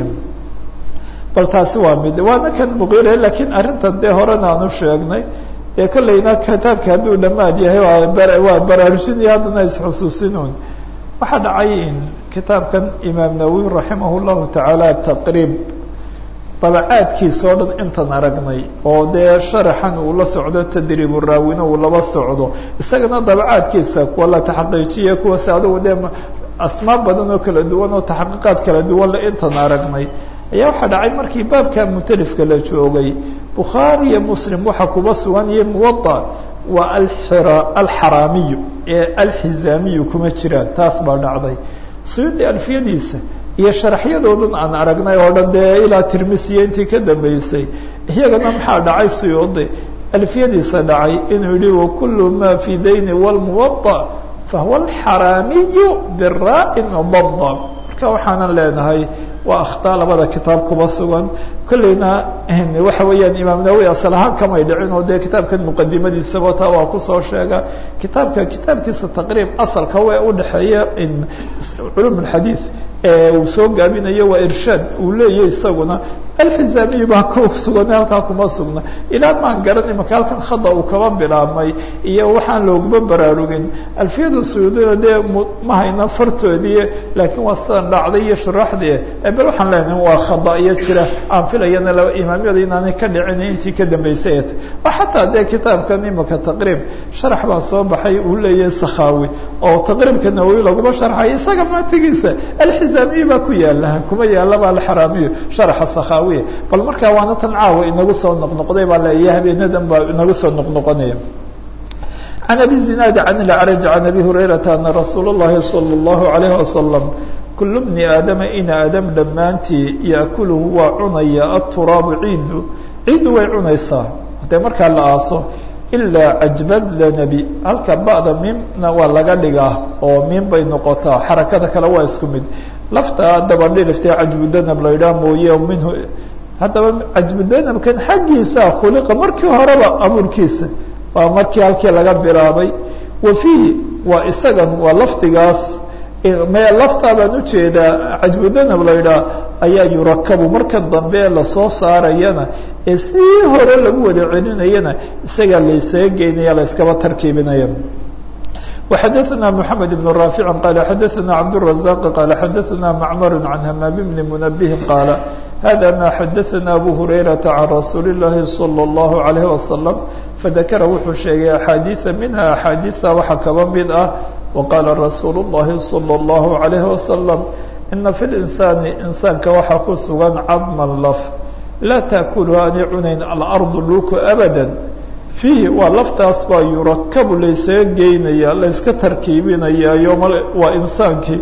bal taasi waa mid waana kan muqire lakiin arrinta dee horena aan u sheegnay dee kollayna kitaabka hadduu dhammaad yahay waa baraarujinaya haddana isxusuusinuun waxaa dhacay kitaabkan imaam nawowi raximah llahu tacaala taqriib dabacaadkiisa oo dhan intan aragnay oo dee sharaxan uu la socdo tadriibu raawina uu laba socdo isagana dabacaadkiisa kuwa la taxaqiijiya kuwaas adugu dee asmaa badan oo kala duwan oo taxaqiiqaad kala duwan le intan aragnay ayaa waxaa dhacay markii baabka mutalifka la joogay bukhaari iyo muslim waxaa kuba sugan iyo muwada waa alxira alxaraamiyu ee alxizaamiyu kuma jiraan taas baa dhacday suyuudi alfiyadiisa iyo sharaxyadoodan aan aragnay oo dhan dee ilaa tirmisiya intii ka dambeysay iyagana maxaa dhacay suyuudi alfiyadiisa dhacay inuu yihi wakulu ma fi dayni wlmuwada fahuwa alxaraamiyu biraa'in dada marka waxaanan leenahay waa akhtaa labada kitaab kuba sugan kolleyna waxa weeyaan imaam nawowi asal ahaan kamay dhicin oo dee kitaabkan muqadimadiisaba taa waa kusoo sheega kitaabka kitaabkiisa taqriib asalka we udhexeeya culum اxadiid uu soo gaabinayo waa irshaad uu leeyahy isaguna alxizaamiyi baa ku sugan halkaa kuma sugna ilaa maan garan imaka halkan khada uu kaba bilaabmay iyo waxaan looguma baraarugin alfiyada suyuudina dee ma hayna fartoodii laakiin waa sidan dhacday iyo shuraaxdii bel waxaan leenahay waa khada iyo jira aan filayana laba imaamyada inaanay ka dhicin intii ka dambeysay et oo xataa dee kitaabkan imaka taqriib sharax baa soo baxay uu leeyahay sakhaawi oo taqriibka nawowi laguma sharxay isaga maatigiisa alxizaamiyi baa ku yaala kuma yaalaba alxaraamiyu sharaxa sakhaawi bal markaa waana tan caawa inagu soo noqnoqday baa leeyahay habeenadan baa inagu soo noqnoqonaya can abi zinaadi can ilacraj can abi hurayrata ana rasuula اllahi salى اllahu alayh wasalam kulu bni aadama in aadam dhammaantii yaakuluhu waa cunaya aturaabu ciiddu ciiddu way cunaysaa dee markaa la aaso ilaa cajbadlanabi halka ba'da miimna waa laga dhigaa oo miim bay noqotaa xarakada kale waa isku mid lafta dabadhilifta cajbudanab la yidhaha mooye minhu haddaba cajbudanabkan xaggiisa khuliqa markii horeba abuurkiisa waa markii halkii laga bilaabay wa fiihi waa isagan waa lafdigaas me laftaa baan ujeedaa cajbudanab la yidhaha ayaa yurakabu marka dambe lasoo saarayana ee sii hore lagu wada celinayana isagaa laysaga geynaya la yskaba tarkiibinaya وxadثna محamed بن رافع qال xadثna cبدالرزاq qال xadثna معmر عن hmام بن منبه qال hذا ma xadثna أbو هريرة عن رsuuل اللahi صلى الله عليه وسلم fذakra wuxuu sheegay أxاadiiثa minha أxاadiiثa waxa kaba mid ah وqاla رasuuل اللahi صلى الله عليه وسلم إna في الإنساaن إنساanka waxaa ku sugan cadma lf laa تأkulha aanay cunayn الأرض dhulku أbدا fiihi waa laftaas baa yurakabu laysaga geynaya layska tarkiibinaya yoma waa insaankii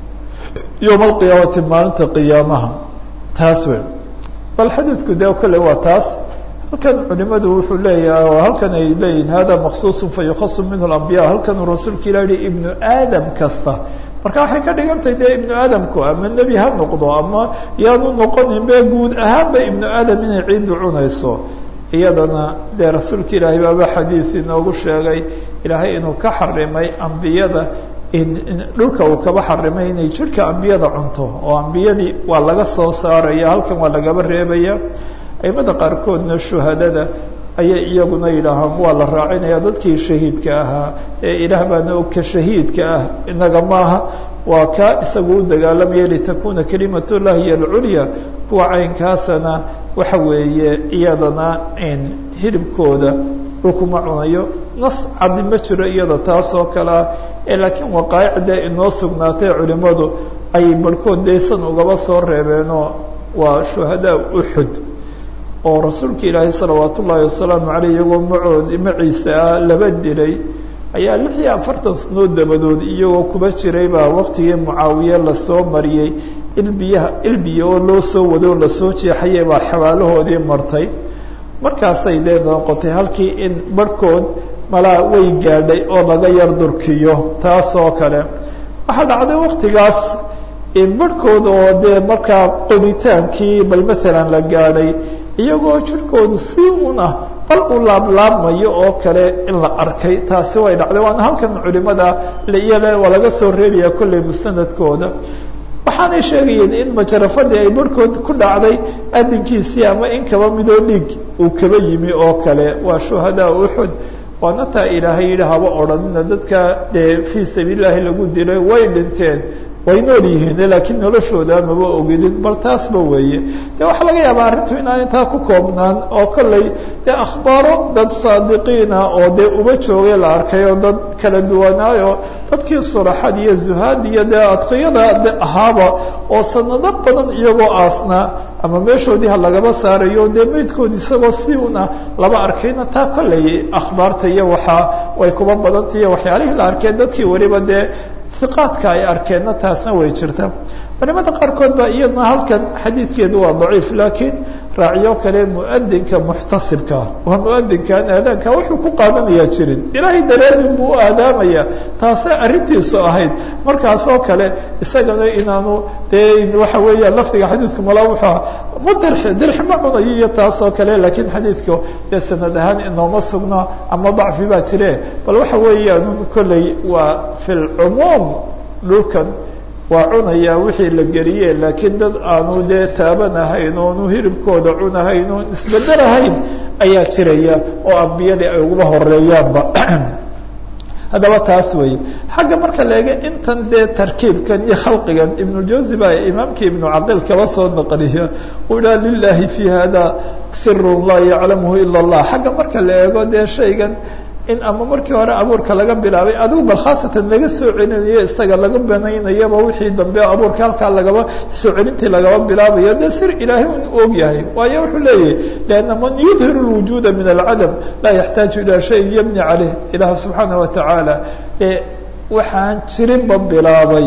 yowma alqiyaamati maalinta qiyaamaha taas wey bal xadiidku dee kole waa taas halkan culimadu wuxuu leeyahay oo halkan ay leeyihin hada maksuuص fayukasu minhu اlambiya halkanuu rasuulka ilah yihi ibnu aadam kasta marka waxay ka dhigantahay dee ibnu aadamku ama nebi ha noqdo ama yaanu noqonin be guud ahaanba ibnu aadam inay ciiddu cunayso iyadana dee rasuulka ilaahay baaba xadiid inoogu sheegay ilaahay inuu ka xarimay ambiyada dhulka uu kaba xarimay inay jirhka ambiyada cunto oo ambiyadii waa laga soo saaraya halkan waa lagaba reebaya aimada qaarkoodna shuhadada ayay iyaguna yidhaahaan waa la raacinaya dadkii shahiidka ahaa ee ilaah baana og ka shahiidka ah inaga maaha waa kaa isagu u dagaalamaya litakuna kalimat llahi hiy alculya kuwa caynkaasana waxa weeye iyadana hilibkooda dhulkuma cunayo nas cadi ma jiro iyada taas oo kale ah ee laakiin waqaa'icda inoo sugnaatay culimadu ay barhkood deysan ugaba soo reebeenoo waa shuhadaa uxud oo rasuulka ilaahay salawaat ullaahi wasalaamu caleyh iyagoo macood maciisa ah laba dilay ayaa lix iyo afartan sanood dabadood iyagoo kuba jiray baa waqtigii mucaawiye lasoo mariyey ilbiyaha ilbiya oo loo soo wado o lasoo jeexayay baa xabaalahoodii martay markaasay dee noqotay halkii in barhkood malaa way gaadhay oo laga yar durkiyo taas oo kale waxaa dhacday waktigaas barhkood oo dee markaa qoditaankii bal maalan la gaadhay iyagoo jirkoodu si un ah bal u laablaabmayo oo kale in la arkay taasi way dhacday waana halkan culimada iyale waa laga soo reebaya kolley mustanadkooda waxaanay sheegayeen in majarafadii ay barhkood ku dhacday adinkiisii ama in kaba midoo dhiig uu kaba yimi oo kale waa shuhadaa uxud waana taa ilaahay yidhi haba odhanina dadka dee fii sabiilillaahi lagu dilay way dhinteen way nool yihiin laakiin noloshooda maba ogidin bal taasba weeye de waxaa laga yaabaa arrintu inaan intaa ku koobnaan oo kolley dee akhbaaro dad saadiqiina oo dee uba joogay la arkay oo dad kala duwanaayo dadkii sulaxad iyo zuhaad iyo dee adqiyada de ahaaba oo sanado badan iyagoo aasnaa ama meeshoodii ha lagaba saarayo dee meydkoodi isagoo si una laba arkayna taa kolley akhbaarta iyo waxaa way kuba badanta iyo waxyaalihii la arkeen dadkii weliba dee iqaadka ay arkeenna taasna way jirta culimada qaarkood baa iyadna halkan xadiidkeedu waa daciif laakiin raacyo kale muadinka muxtasibkaa waa muadinkan aadaanka wuxuu ku qaadanayaa jirin ilaahay daraadin buu u aadaamaya taasay arrintiisu ahayd markaas oo kale isagana inaanu dee waxa weeya lafdiga xadiidka mala wuxuu ma dirxi dirxi ma cunayo iyo taas oo kale laakiin xadiidka dee sanad ahaan inooma sugna ama dacfi baa jire bal waxa weeyaan kolley waa fi lcumuum dhulkan waa cunayaa wixii la geliye laakiin dad aanu dee taabanahayn oonu hiribkooda cunahayn oon isbedelahayn ayaa jiraya oo ambiyadii ay uguba horeeyaanba haddaba taas wey xagga marka la ega intan dee tarkiibkan iyo khalqigan ibnujawsi baa imaamkii ibnu caqil kaba soo naqliya uu idhaha lilahi fi hada sirun laa yaclamuhu ila allah xagga marka la eego dee shaygan in ama markii hore abuurka laga bilaabay adigu bal khaasatan laga soo celinayo isaga laga banaynayaba wixii dambe abuurka halkaa lagaba soo celintii lagaba bilaabayo dee sir ilaahay un og yahay waayo wuxuu leeyahy lianna man yudhiru lwujuuda min alcadam laa yaxtaaju ilaa shayin yabni caleyh ilaah subxaana watacaala ee waxaan jirinba bilaabay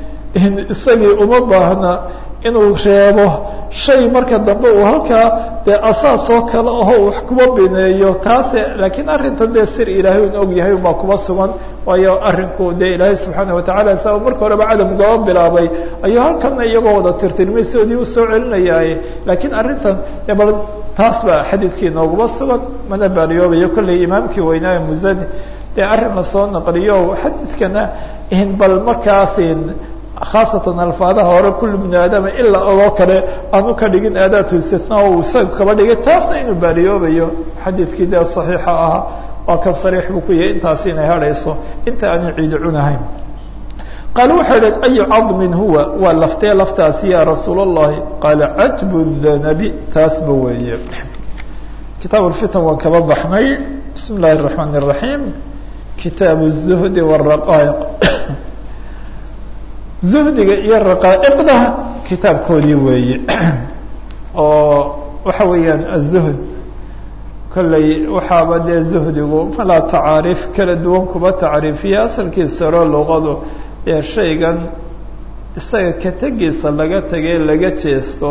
isagii uma baahna inuu reebo shay marka dambe uu halkaa dee asaas oo kale aho wax kuba bineeyo taase laakiin arrintan dee sir ilaahay un og yahay unbaa kuba sugan waayo arrinku dee ilaahay subxaana watacala sa marka horeba cadam ugaba bilaabay ayuu halkana iyagoo wada tirtirmaysoodii usoo celinayaaye laakiin arrintan de bal taas baa xadiidkii nooguma sugan mana baariyoobayo kolley imaamkii weynaaye musani dee arrin lasoo naqliyo xadiidkana bal markaasin khaasatan alfaadaha hore kullu bni aadama ilaa ogoo kale aanu ka dhigin aadaatu istina o isaga kaba dhigay taasna inuu baariyoobayo xadiidkii dee saxiixa ahaa waa kan sariix buu ku yahay intaasi inay hadhayso inta aanay ciidi cunahayn qaala waxay idhahen ayu cadmin huwa waa laftee laftaasi ya rasuul اllahi qaala cajbu danabi taasba weeye kitaab lfitan waan kaba baxnay bismi اllahi الرaحmaan الرaحiim kitaab الzuhdi والraqaa'iq zuhdiga iyo raqaa'iqda kitaabkoodii weeye oo waxa weeyaan aلzuhd kolley waxaaba dee zuhdigu malaa tacaariif kala duwan kuba tacriifiya asalkiisa oro luqadu ee shaygan isaga ka tegiisa laga tegay laga jeesto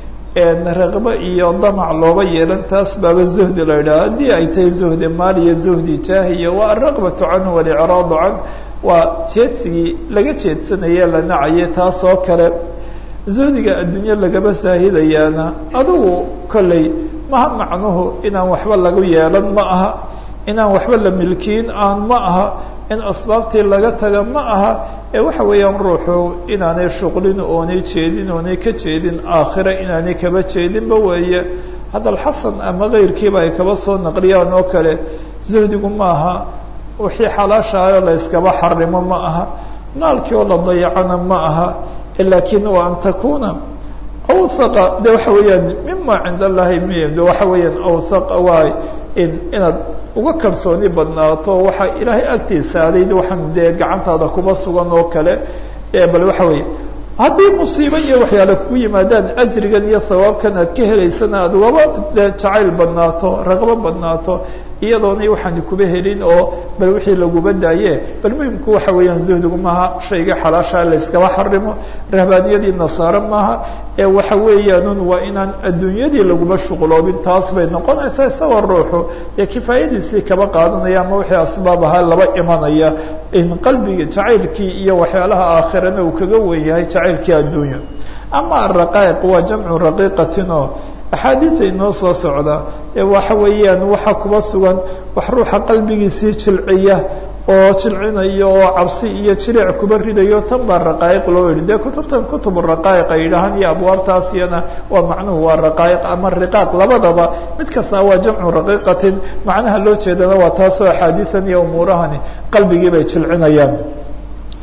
raqbo iyo damac looba yeelan taas baaba zuhdi la yidhaha haddii ay tahay zuhdi maal iyo zuhdi jaahiya waa alraqbatu canhu walicraadu canh waa jeedsigii laga jeedsanaye la nacaye taas oo kale zuhdiga adduunye lagaba saahidayaana adugu kolley maha macnuhu inaan waxba lagu yeelan ma aha inaan waxba la milkiin aan ma aha in asbaabtii laga taga ma aha ee waxa weeyaan ruuxu inaanay shuqlin oonay jeedin oonay ka jeedin aakhira inaanay kaba jeedinba weeye haddal xasan ama keyrkiiba ay kaba soo naqliyaan oo kale zuhdigu ma aha wixii xalaashaayo la yskaba xarimo ma aha naalkii oo la dayacana ma aha laakiin waa an takuna awhaqa de waxa weeyaan mima cinda allahi m de waxa weeyaan awhaqa waay in inaad uga kalsooni badnaato waxaa ilaahay agtiisa adayd waxaan dee gacantaada kuba sugan oo kale bal waxa weeye haddii musiibo iyo waxyaale kugu yimaadaan ajrigan iyo hawaabkan aad ka helaysana aad ugaba de jacayl badnaato raqbo badnaato iyadoona waxaan kuba helin oo bal wixii laguba daaye bal muhimku waxa weeyaan zuhdigu maaha shayga xalaashaa la yskaba xarimo rahbaaniyadii nasaare maaha ee waxa weeyaanun waa inaan adduunyadii laguba shuqloobin taas bay noqonaysaa isagoo ruuxu dee kifaayadiisii kaba qaadanaya ama wixii asbaab ahaa laba imanaya in qalbiga jacaylkii iyo waxyaalaha aakhirana uu kaga wen yahay jacaylkii adduunya ama araqaa'iq waa jamcu raqiiqatinoo axaadiida inoo soo socda ee waxa weeyaan waxa kuba sugan wax ruuxa qalbigiisii jilciya oo jilcinayo oo cabsi iyo jilic kuba ridayo tan baa raqaa'iq loo yidhi dee kutubtan kutub raqaa'iq ay yidhaahaan iyo abwaabtaas iyana waa macnuhu waa raqaa'iq ama riqaaq labadaba mid kasta waa jamcu raqiiqatin macnaha loo jeedana waa taasoo axaadiidan iyo umuurahani qalbigii bay jilcinayaan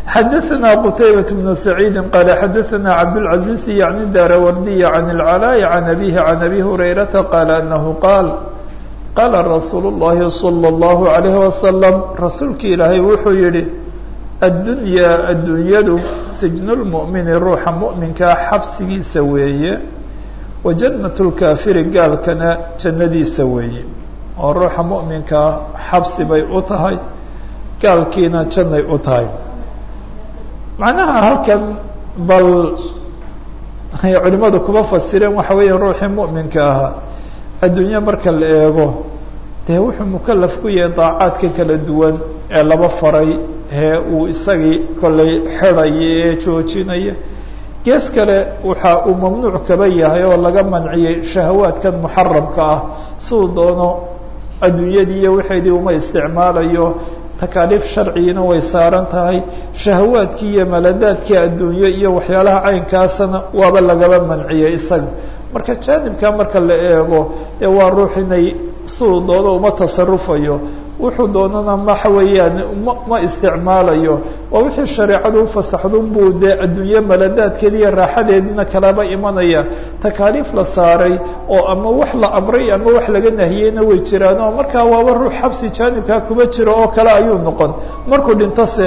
xadaثna qtaybaة بن سacيidi qala xadaثna cabdالعaزيز yعni daarawardiy عan الclاء عan abيه عan abi هurayraةa qala anahu qaal qaala rasuul الlahi slى الlahu عalيه waslم rasuulki ilaahay wuxuu yihi addunyaa addunyadu sijnu lmu'mini ruuxa mu'minkaa xabsigiisa weeye wa jannatu lkaafiri gaalkana jannadiisa weeye oo ruuxa mu'minkaa xabsi bay u tahay gaalkiina jannay u tahay macnaha halkan bal ay culimadu kuma fasireen waxa weeya ruuxii mu'minka ahaa adduunye marka la eego dee wuxuu mukalaf ku yahay daacaadka kala duwan ee laba faray hee uu isagii kollay xidhaya ee joojinaya gees kale waxa uu mamnuuc kaba yahay oo laga manciyey shahawaadkan muxaramka ah siuu doono adduunyadii iyo waxeedii uma isticmaalayo takaaliif sharcigina way saaran tahay shahawaadkii iyo maladaadkii adduunye iyo waxyaalaha caynkaasana waaba lagaba manciyey isaga marka jaanibka marka la eego dee waa ruux inay siuu doono uma tasarufayo wuxuu doonana maxa weeyaan ma ma isticmaalayo waa wixii shareecadu ufasaxdun buu dee adduunye maladaadkeeda iyo raaxadeedina kalaba imanaya takaaliif la saaray oo ama wax la amray ama wax laga nahiyeyna way jiraan oo markaa waaba ruux xabsi jaanibkaa kuba jiro oo kale ayuu noqon markuu dhintose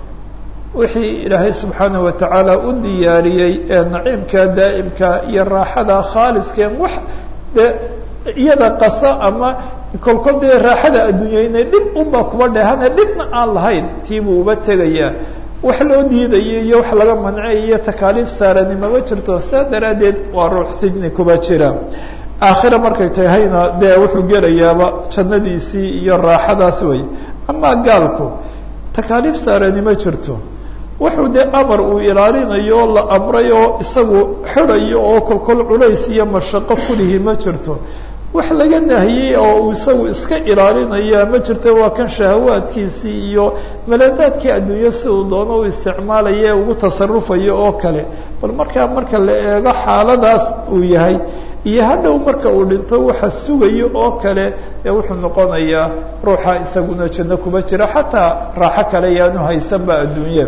wixii ilaahay subxaanaه watacaala u diyaariyey ee naciimka daa'imka iyo raaxada khaaliskeen wax dee iyada qasa ama kolkol dee raaxada adduunyeyne dhib unbaa kuba dheehane dhibna aan lahayn tii buu uba tegayaa wax loo diidayo iyo wax laga mancay iyo takaaliif saaranimama jirto saa daraaddeed waa ruux sijni kuba jira aakhira markay tahayna dee wuxuu gelayaaba jannadiisii iyo raaxadaas wey amaa gaalku takaaliif saaranima jirto wuxuu dee amar uu ilaalinayo oo la amray oo isagu xidhayo oo kolkol culays iyo mashaqo kulihi ma jirto wax laga nahiyey oo uu isagu iska ilaalinaya ma jirto waa kan shahawaadkiisii iyo maladaadkii adduunyo si uu doono u isticmaalaya ugu tasarufayo oo kale bal markaa marka la eego xaaladaas uu yahay iyo hadhow marka uu dhinto waxa sugayo oo kale ee wuxuu noqonayaa ruuxa isaguna janno kuba jira xataa raaxo kale yaanu haysanba adduunye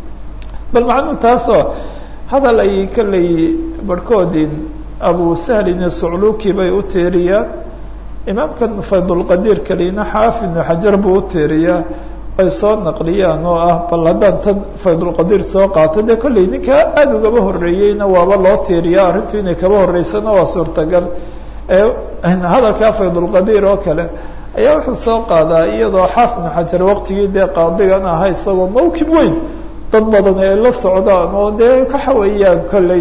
bal macnuu taasoo hadal ay kaley barhkoodin abu sahlin sucluki bay u tiiriyaan imaamkan faydulqadiir kalina xaafid ibnu xajar buu u tiiriyaa ay soo naqliyaan oo ah bal haddaan tan faydulqadiir soo qaato dee kolley ninkaa aada ugaba horreeyeyna waaba loo tiiriyaa arrintu inay kaba horreysana waa suurtagal hadalkaa faydulqadiir oo kale ayaa wuxuu soo qaadaa iyadoo xaafid ibnu xajar waqtigii dee qaadigan ahaa isagoo mawkib weyn dad badan ay la socdaan oo dee waxa weeyaan kolley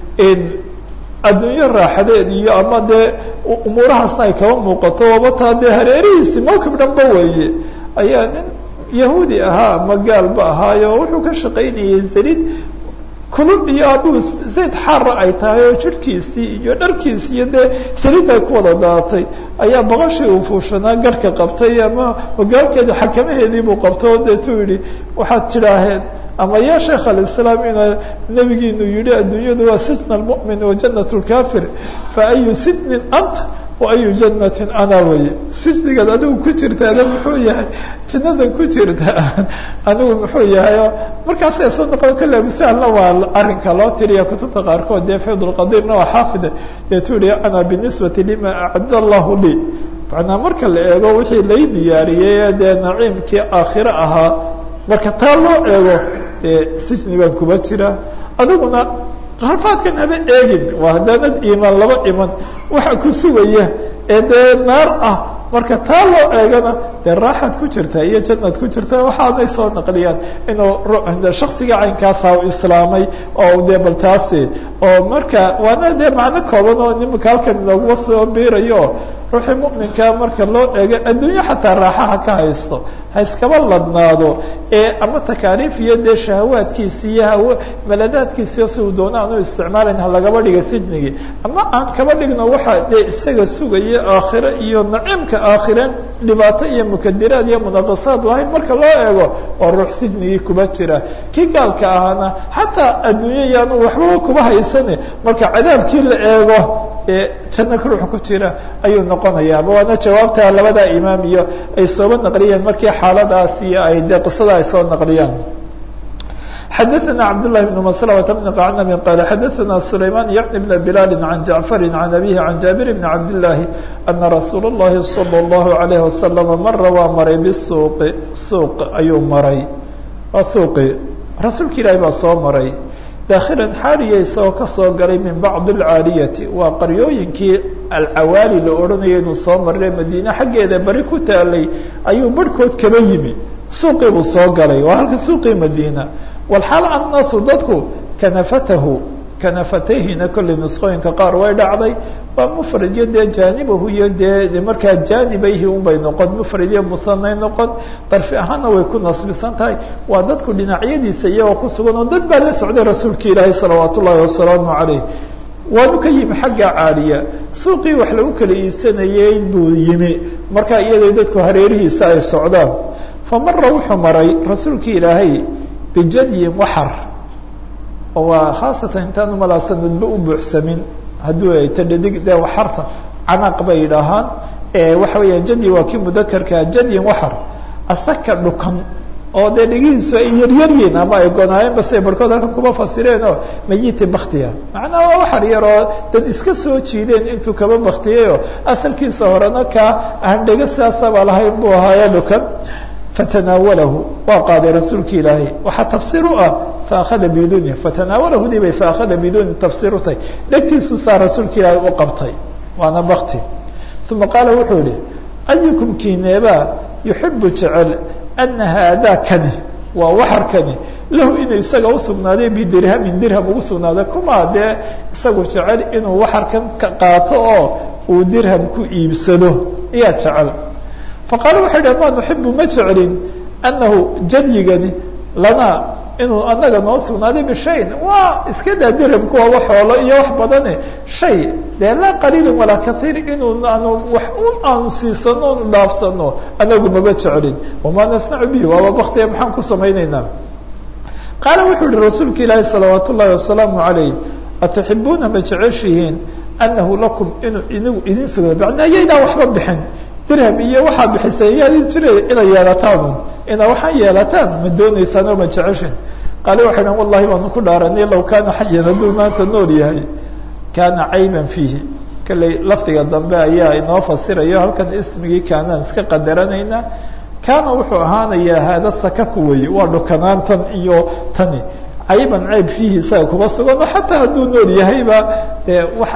adduunyo raaxadeed iyo ama dee umuurahaasna ay kaba muuqato waba taa dee hareerihiisi mawkib dhanba weeye ayaa nin yahuudi ahaa ama gaalba ahaayo wuxuu ka shaqaynayay saliid kulub iyo aduu zayd xaara ay tahay oo jirhkiisii iyo dharkiisi iyo dee saliid ay ku wada daatay ayaa boqoshii uu fuushanaa garhka qabtay ama hogaalkeeda xakamaheedii buu qabtay oo deetuu yihi waxaad tidhaaheen ama ya sheekh alislaam ina nebigiinu yihi adduunyadu waa sijn almu'min wa janat lkafir fa ayu sijnin anta wa ayu jannatin ana weye sijnigaad adigu ku jirtaada muxuu yahay jannadan ku jirta anigu muxuu yahay markaasay soo noqon kale abusahlna waa arrinka loo tiriya kutubta qaarkood dee faydulqadirna waa xaafide deetuu yihi ana binisbati lima acadda allahu lii macnaa marka la eego wixii lay diyaariyey dee naciimkii aakhire ahaa marka taa loo eego dee sijni baan kuba jira adiguna rafaadkan haba eegin waa haddaanad iimaan laba iman waxa ku sugaya ee dee naar ah marka taa loo eegana dee raaxaad ku jirta iyo jannaad ku jirta waxaanay soo naqliyaan inuu shaksiga caynkaasa u islaamay oo dee bal taasi oo marka waana dee macno kooban oo nimanka halkan inooguba soo biirayo ruuxii mu'minkaa marka loo eego adduunyo xataa raaxaha ka haysto ha iskaba ladnaado ee ama takaaliif iyo dee shahawaadkiisi iyo haw maladaadkiisiyo si uu doona aanu isticmaalayn ha lagaba dhiga sijnigii ama aan kaba dhigno waxaa dee isaga sugaya aakhire iyo naciimka aakhireen dhibaato iyo mukadiraad iyo munaqasaad lahayn marka loo eego waa ruux sijnigii kuba jira kii gaalka ahaana xataa adduunyo yaanu waxbaba kuba haysane marka cadaabkii la eego ee janno ruux ku jira ayuu noqonayaaba waana jawaabta labada imaam iyo ay sooba naqliyeen markii xaaladaas iyo ay dee qisada ay soo naqliyaan xadaثna cabdالlahi بn mslmة بn qacnab qal xadaثna sulayman yعni bn bilal can jacfari can abihi can jaabir bn cabdالlahi ana rasuul الlahi slى الlahu عalيه waslm mara waa maray bsuuqi suuq ayuu maray waa suuqi rasuulka ilaahi baa soo maray daakhilan xaaliya isagoo kasoo galay min bacdi اlcaaliyati waa qaryooyinkii alcawaali la odhanaya inuu soo maray madiine xaggeeda bari ku taalay ayuu barhkood kaba yimi suuqii buu soo galay waa halka suuqii madiina walxaal annaasu dadku kanafatahu kanafatayhina kolley nusqooyinka qaar way dhacday waa mufrad iyo dee jaanibahu iyo dee markaa jaanibayhi unbay noqon mufrad iyo musanay noqon darfi ahaanna way ku nasbisan tahay waa dadku dhinacyadiisa iyagoo ku sugan oo dad baa la socday rasuulka ilaahi salawaat ullaahi wasalaamu calayh waanu ka yimi xagga caaliya suuqii wax lagu kala iibsanayey buu yimi markaa iyadoo dadku hareerihiisa ay socdaan fa mara wuxuu maray rasuulka ilaahay bijadyin waxar oo waa khaasatan intaan umalaa sanadba u buuxsamin hadduu ay tadhadig dee waxarta canaq bay yidhaahaan waxa weeyaan jadyi waa kii mudakarkaa jadyin waxar asaka dhukan oo dee dhegihiisu ay yaryaryiin ama ay gonaayeen base barhkood halkan kuma fasireen oo mayiti baktiya macnaa waa waxar yaroo dad iska soo jiideen intuu kaba baktiyayoo asalkiisa horena kaa aan dhego sidaasaba lahayn buu ahaaye dhukan fatanaawalahu waa qaaday rasuulka ilaahay waxaa tafsiir u ah faakada biduni fatanaawalahu dibay faakada biduni tafsiir u tahay dhegtiisu saa rasuulka ilaahay u qabtay waana bakti uma qaala wuxuu yihi ayukum kineebaa yuxibu jecel ana haadaa kani waa waxarkani lahu inuu isaga usugnaaday bidirhamin dirham ugu sugnaaday kumaa dee isagu jecel inuu waxarkan ka qaato oo uu dirham ku iibsado ayaa jecel faqaala waxay dhah ma nuxibu ma jeclin annahu jadyigani lanaa inuu anaga noo sugnaaday bishayin waa iska daa dirhamku waa wax xoolo iyo wax badane shay dee laa qaliilin walaa kaiir inuu aanu wax un aanu siisano onu dhaafsano anagu maba jeclin wamaa nasnacu bihi waaba baktiya maxaan ku samaynaynaa qaala wuxuu yihi rasuulka ilaahi salawaat ullaahi wasalaamu calayh atuxibuuna ma jeceshihiin annahu lakum inuu inigu idin sugna macnaa yaydaan waxba bixin dirham iyo waxaa bixisay yaad jira inay yeelataanu inaa waxaan yeelataan ma dooneysaan oo ma jeceshin qaale waxay dhahan wallahi baanu ku dhaaranay low kaana xayan hadduu maanta nool yahay kaana cayban fiihi kalley lafdiga dambe ayaa inoo fasirayo halkan ismigii kaanaan iska qadaranaynaa kaana wuxuu ahaanayaa haada sakaku weeye waa dhukanaantan iyo tani cayban cayb fiihi isaga kuma sugan oo xataa hadduu nool yahayba dee wax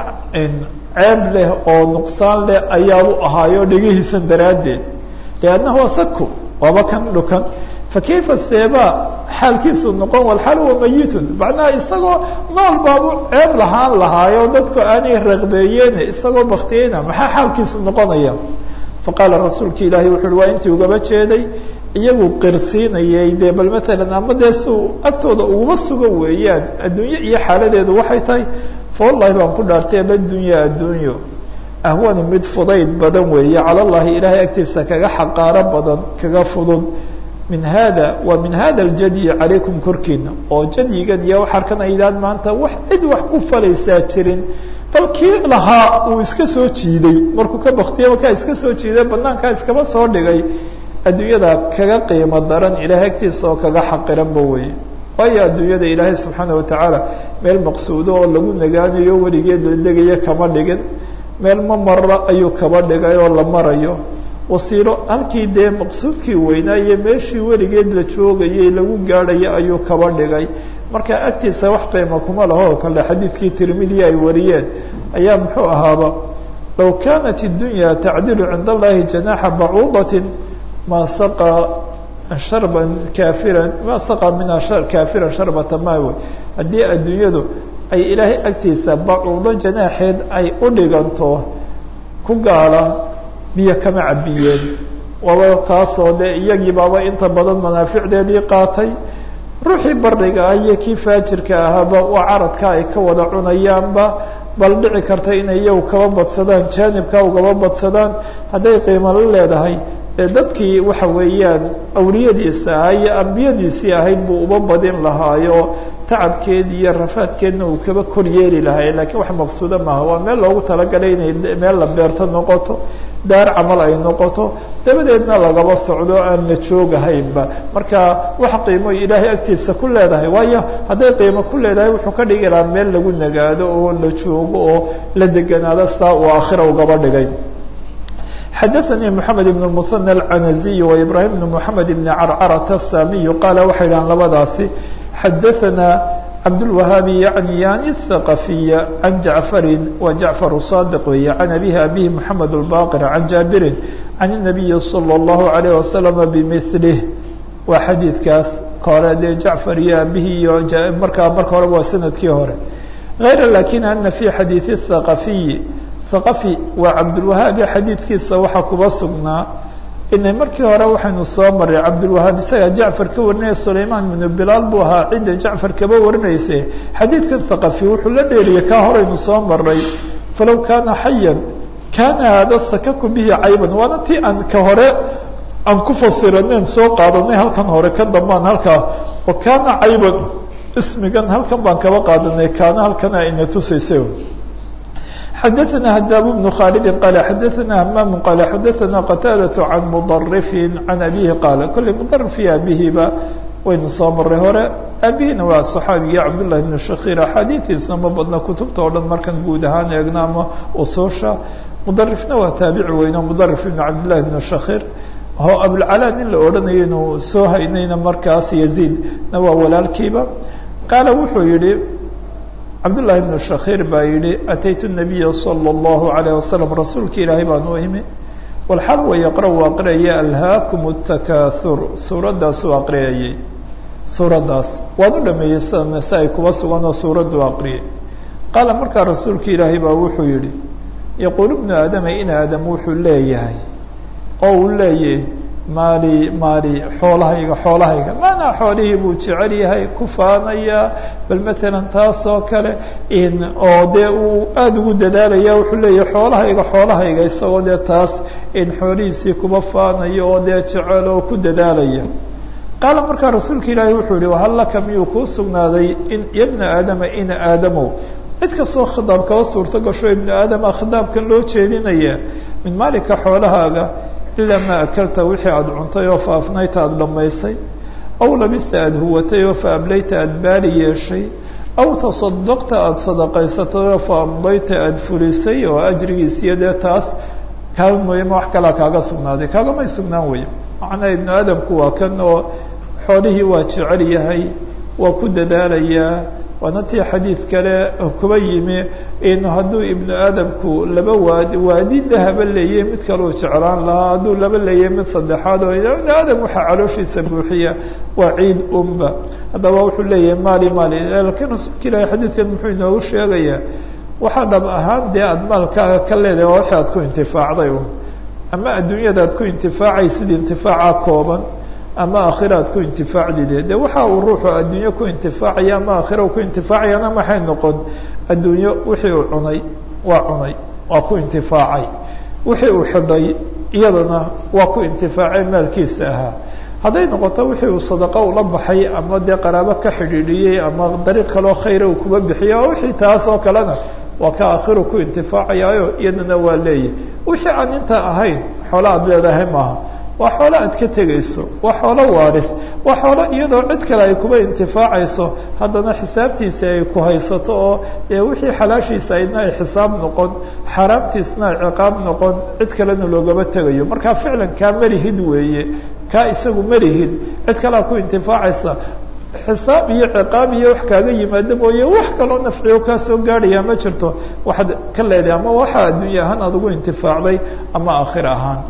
ceeb leh oo nuqsaan leh ayaabu ahaayo dhegihiisan daraaddeed liannahu asaku waaba kan dhukan fakayfa seebaa xaalkiisu noqon walxaal huwa mayitun macnaha isagoo nool baabu ceeb lahaan lahaayo dadku aanay raqbeeyeene isagoo baktiyeyna maxaa xaalkiisu noqonaya faqaala rasuulka ilaahi wuxu uhi waa intii ugaba jeeday iyagu qirsiinayay dee bal maalan ama dee si uu agtooda uguma sugan weeyaan adduunye iyo xaaladeedu waxay tahay fawallahi baan ku dhaartay abadunya addunyo ahwanu mid fudayd badan weeye cala llahi ilaahay agtiisa kaga xaqaaro badan kaga fudud min hada wa min hada aljadyi calaykum korkiina oo jadyigan iyo waxarkan aydaan maanta wax cid wax ku falaysaa jirin bal kii lahaa uu iska soo jiiday markuu ka baktiya markaa iska soo jiiday banaankaa iskaba soo dhigay adduunyada kaga qiimo daran ilaahay agtiisa oo kaga xaqiranba weye waayo adduunyada ilaahay subxaana watacaala meel maqsuudo oo lagu nagaanayo weligeed la degayo kama dhigin meel ma mara ayuu kaba dhigay oo la marayo wasiilo halkii dee maqsuudkii weynaa iyo meeshii weligeed la joogayay lagu gaadhayo ayuu kaba dhigay marka agtiisa wax qiimo kuma laho kale xadiidkii tirmidiya ay wariyeen ayaa muxuu ahaaba low kaanat اdunya tacdilu cinda allahi janaxa bacuudatin ma saqa sharban kaafiran ma saqa minha kaafiran sharbata maawe haddii adduunyadu ay ilaahay agtiisa bacuudo janaaxeed ay u dhiganto ku gaala biyo kama cabiyeen waba taasoo dee iyagii baaba inta badan manaaficdeedii qaatay ruuxii bariga ah iyo kii faajirka ahaaba waa caradka ay ka wada cunayaanba bal dhici karta inay iyagu kaba badsadaan jaanibka ugaba badsadaan hadday qiimo la leedahay dadkii waxa weeyaan awliyadiisa ahaa iyo ambiyadiisii ahayd buu uba badin lahaayo tacabkeed iyo rafaadkeedna uu kaba kor yeeli lahay lakiin wax maqsuudo maaha waa meel loogu talagalay inay meel la beerto noqoto daar camal ay noqoto dabadeedna lagaba socdo aan la joogahaynba marka wax qiimo ilaahay agtiisa ku leedahay waayo hadday qiimo ku leedahay wuxuu ka dhigi lahaa meel lagu nagaado oo la joogo oo la deganaado sidaa uu aakhira ugaba dhigay xadaثnي mحamed بن المثنى الcanaزي وإbrahيم بن mحamed بن carcarة الsamiي qaala waxay dhahan labadaasi xadaثna cabdالوahaabi yaعni yani الثaqaفiya can jaعfari wa jaعfar صاdiq weeye can abihi abihi mحamed الbaqir can jaabirin can النabiyi slى الlahu عalيه وasلم bmثlih waa xadiidkaas ka hore dee jacfar iyo abihi iyo markaa marka horeba waa sanadkii hore غayra lakin ana fi xadiiث الثaqaفiyi aqafi waa cabdulwahaabi xadiidkiisa waxaa kuba sugnaa inay markii hore waxaynu soo maray cabdulwahaab isagaa jacfar ka warinaya sulaymaan ibnu bilaal buu ahaa cidda jacfar kaba warinayse xadiidkan haqafi wuxuu la dheeriyey kaa horeynu soo maray falow kaana xayan kaana hada sakaku bihi cayban waana tii aan ka hore aan ku fasiraneen soo qaadanay halkan hore ka dambaan halkaa wa kaana cayban ismigan halkan baan kaba qaadanay kaana halkana ina tusaysa xadaثna hadaab بن khaalidi qaala xadaثna hamaam qaala xadaثna qataadaة can mudarifi can abihi qaala kolley mudarif iyo abihiba waynu soo maray hore abihina waa صaxaabiga cabdالlahi بn shakir axaadiiثiisna ma badna kutubta o dhan markan guud ahaan eegna ama usuusha mudarifna waa taabici weyno mudarif ibn cabdالlahi بn shakir o abulcalaa nin la odhanayo inuu soo haynayna markaas yaziid na waa walaalkiiba qaala wuxuu yihi cabdullahi bnu shakhiir baa yihi ataytu nabiya salى اllahu alayh wasalam rasuulka ilaahay baan u imi walxal wa yaqra u aqriyaya alhaakum اtakahur suuraddaas u aqriyayay suuraddaas waan u dhameeyey sida si ay kuba suganoo suuraddu aqriyay qaala markaa rasuulka ilaahay baa wuxuu yihi yaquul ibnu aadama in aadam wuxuu leeyahay oo uu leeyahy maali maali xoolahayga xoolahayga maanaa xoolihii buu jecel yahay ku faanaya bal matalan taas oo kale in oo dee uu aada ugu dadaalaya wuxuu leeyahay xoolahayga xoolahayga isagoo dee taas in xoolihiisii kuba faanayo oo dee jecel oo ku dadaalaya qaala markaa rasuulka ilaahi wuxuu yihi wahal laka miyuu kuu sugnaaday in yabna aadama ina aadamow cid kastoo khidaab kaba suurto gasho ibnu aadama khidaabkan loo jeedinaya min maalika xoolahaaga ilaa maa akalta wixii aada cuntay oo fa afnayta aada dhammaysay aw labista aada huwatay oo fa ablayta aada baali yeeshay aw tasadaqta aada sadaqaysatay oo fa amdayta aada fulisay oo ajrigiisiyo dee taas kaa mooyama wax kalaa kaaga sugnaaday kaagamay sugnaan weya macnaa ibnu aadamku waa kan oo xoolihii waa jecel yahay waa ku dadaalayaa waana tii xadiid kale kuba yimi in hadduu ibnu aadamku laba waadi waadi dahaba leeyay mid kaleu jeclaan lahaa hadduu laba leeyay mid saddexaad oo ibnu aadam waxaa calooshiisa buuxiya waa ciid umba haddaba wuxuu leeyahay maali maali laakiin rasuulka ilaahi xadiidkan muxuu inoogu sheegayaa waxaa dhab ahaan dee aada maalkaaga ka leedahay waa wixii aad ku intifaacday un ama adduunyada aad ku intifaacaysid intifaaca kooban ama aakhira aad ku intifaacdide de waxa uu ruuxu adduunyo ku intifaacaya ama aakhira ku intifaacayana maxay noqon adduunyo wixii uu cunay waa cunay waa ku intifaacay wixii uu xidhay iyadana waa ku intifaacay maalkiisa ahaa hadday noqoto wixii uu sadaqo ula baxay ama dee qaraabo ka xidhiidhiyey ama dariiq kaloo khayra uu kuba bixiya wixii taas oo kalena waa ka aakhiru ku intifaacayaayo iyadana waa leeyahy wixii aan intaa ahayn xoola aad leedahay maaha waa xoolo aad ka tegayso waa xoolo waaris waa xoolo iyadoo cid kale ay kuba intifaacayso haddana xisaabtiisa ay ku haysato oo dee wixii xalaashiisa aydna ay xisaab noqon xaaraamtiisna ay ciqaab noqon cid kalena loogama tegayo marka ficlan kaa malihid weeye kaa isagu malihid cid kalea ku intifaacaysa xisaab iyo ciqaab iyo wax kaaga yimaado mooye wax kaloo nafciyo kaa soo gaadhaya ma jirto waxaad ka leedahay ama waxaa adduunya ahaan aad ugu intifaacday ama aakhir ahaan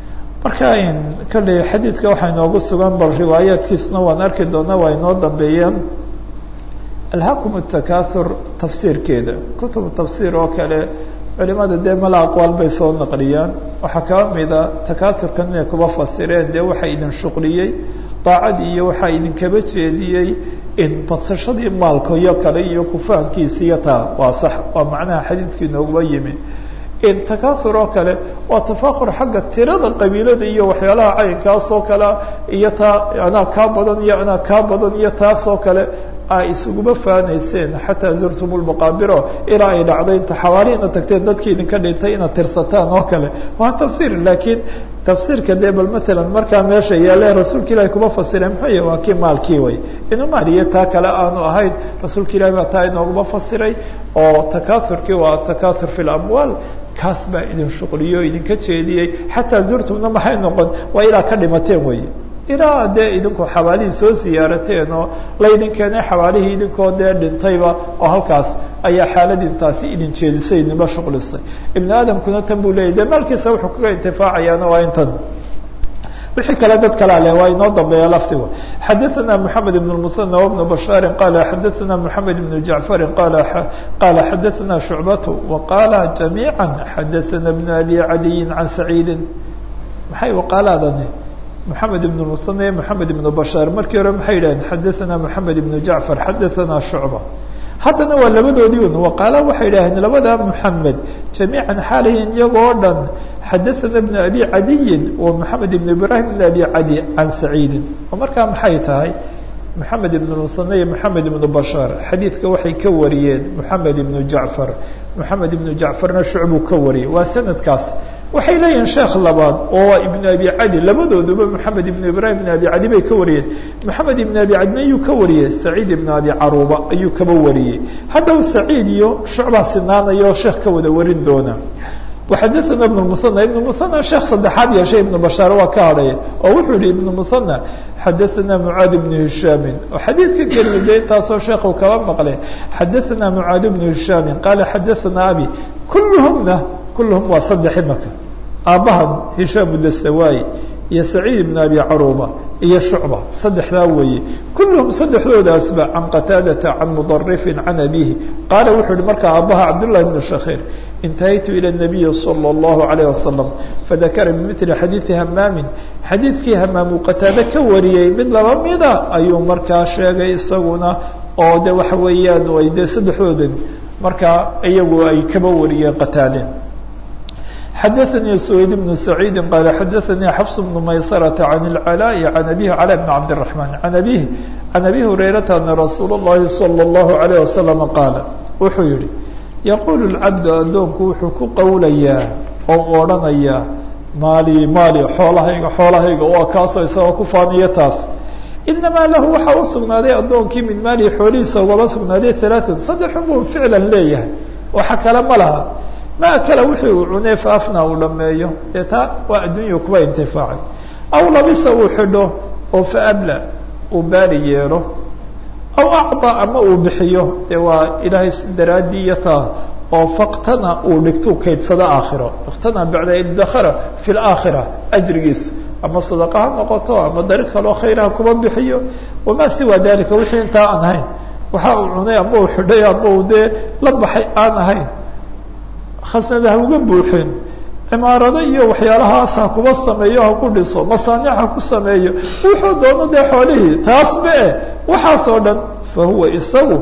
marka kolley xadiidka waxaa inoogu sugan bal riwaayaadkiisna waan arki doonaa waa inoo dambeeyaan alhaakum takahur tafsiirkeeda kutubu tafsiir oo kale culimada dee mala aqwaal bay soo naqliyaan waxaa kaba mida takahurkan inay kuba fasireen dee waxaa idin shuqliyey daacad iyo waxaa idinkaba jeediyey in badsashadii maalka iyo kale iyo kufaankiisa iyo taa waa sax waa macnaha xadiidkii inooguba yimi in takahur oo kale waa tafakur xagga tirada qabiilada iyo waxyaalaha caynkaas oo kale iyo taa anaa kaa badan iyo anaa kaa badan iyo taas oo kale a isuguma faanayseen xataa zurtum lmaqaabiro ilaa ay dhacday inta xawaalihiina tagteen dadkii idinka dhintay inaad tirsataan oo kale waa tafsiir laakiin tafsiirka dee bal matalan markaa meesha yaale rasuulka ilahi kuma fasireen muxuu yahy waa kii maalkii way inuu maal iyo taa kale aanu ahayn rasuulka ilahi baa taa inooguma fasiray oo takaaurkii waa takaaur fi lamwaal kaas baa idin shuqliyo idinka jeediyey xataa zurtumna maxay noqon waa ilaa ka dhimateen wey ilaa dee idinku xawaalihii soo siyaarateen oo laydin keenay xawaalihii idinkoo dee dhintayba oo halkaas ayaa xaaladintaasi idin jeedisay idinba shuqlisay ibnu aadamkuna tan buu leeyay dee maalkiisa wuxuu kaga intifaacayaana waa intan wixii kale dad kalea leh waa inoo dambeeya laftiga xadaثana mحamed بن المثنى وبن بشhاaر qال xadaثana mحamed بن جaعفر qala xadaثana شhuعبة وqاla جamيعا xadaثana بن أbي عadي عan سacيidi maxay وqاladani محamed بن المثنى محamed بن بشhاaر markii hore maxay yidhaheen xadaثana mحamed بن جaعفر xadaثana شhuعبة haddana waa labadoodii un waqaala waxay yidhaaheen labada mحamed جamيiعا xaalahin iyagoo dhan xadaثana بن أbي عadiyi wa mحamed بن ibrahim بن أbي عadي عan سacيidi oo markaa maxay tahay mحamed بن المثنى iyo mحamed بن بشhاaر xadiidka waxay ka wariyeen mحamed بن جaعفر mحamed بن جaعفarna shucbuu ka wariyey waa sanadkaas waxay leeyihiin sheekh labaad oo waa ibn abi cadi labadooduba moxamed ibn ibrahim ibn abi cadi bay ka wariyeen moxamed ibn abi cadina ayuu ka wariyey saciid ibn abi caruuba ayuu kaba wariyey haddaba saciid iyo shucbaa sinaanayo sheekh ka wada warin doona waxadaثana ibn musanى ibn musanى sheekh saddexaad yeeshay ibn bashaar waa ka hadhaya oo wuxuu yihi ibn musanى xadaثana mucaad ibn hishaami oo xadiidka keliya de intaasoo sheekhu kaba maqle xadaثana mucaad ibn hishaami qaala xadaثana abi kulluhumna kulluhum waa saddex imaka aabbahan hishaam dastawaay iyo saciid ibn abi caruuba iyo shucba saddexdaa weeye kulluhum saddexdoodaasba can qataadata can mudarifin can abihi qaala wuxuu yihi markaa aabbaha cabdullahi bn shakhiir intahaytu ilى الnabiyi salى اllahu عalayه wasalam fadakara bimili xadiidi hamaamin xadiidkii hamaamuu qataade ka wariyey mid laba mida ayuu markaa sheegay isaguna oo de waxa weeyaan ay dee saddexdoodan markaa iyagu ay kaba wariyeen qataade xadaثnي سويد بن سعيid qال xadaثnي xفص بن maysرة عن العلاء عن أbيه علاء بن عبد الرحمن عن أbيه عن أbي هريرة أن رsuuل اللhi صلى الله عليه وسلم qاaل wuxuu yihi يقول الcبد adoonku wuxuu ku qowlayaa oo odrhanayaa maali maali xoolahayga xoolahayga waa kaasoo isagoo ku faaniyo taas inamaa lahu waxaa u sugnaaday adoonkii min maalihi xoolihiisa ugaba sugnaaday ثaلaثun saddexun buu ficlan leeyahay waxa kale ma laha ma kale wixii uu cunay faafna uu dhameeyo dee taa waa addunya kuba intifaacay aw labisa uu xidho oo faabla uu baari yeelo aw acطa ama uu bixiyo dee waa ilaahay daraaddii iyo taa oo faktana uu dhigtuu kaydsado aakhiro faktana bacda idakara fi laakhira ajrigiisa ama sadaqa ha noqoto ama dari kaloo khayraha kuba bixiyo wamaa siwa dalika wixii intaa aan ahayn waxa uu cunay ama uu xidhay ama uu dee la baxay aan ahayn khasnada ha uga buuxin cimaarado iyo waxyaalahaas ha kuba sameeyo ha ku dhiso masaanic ha ku sameeyo wuxuu doono dee xoolihii taas ma eh waxaasoo dhan fa huwa isagu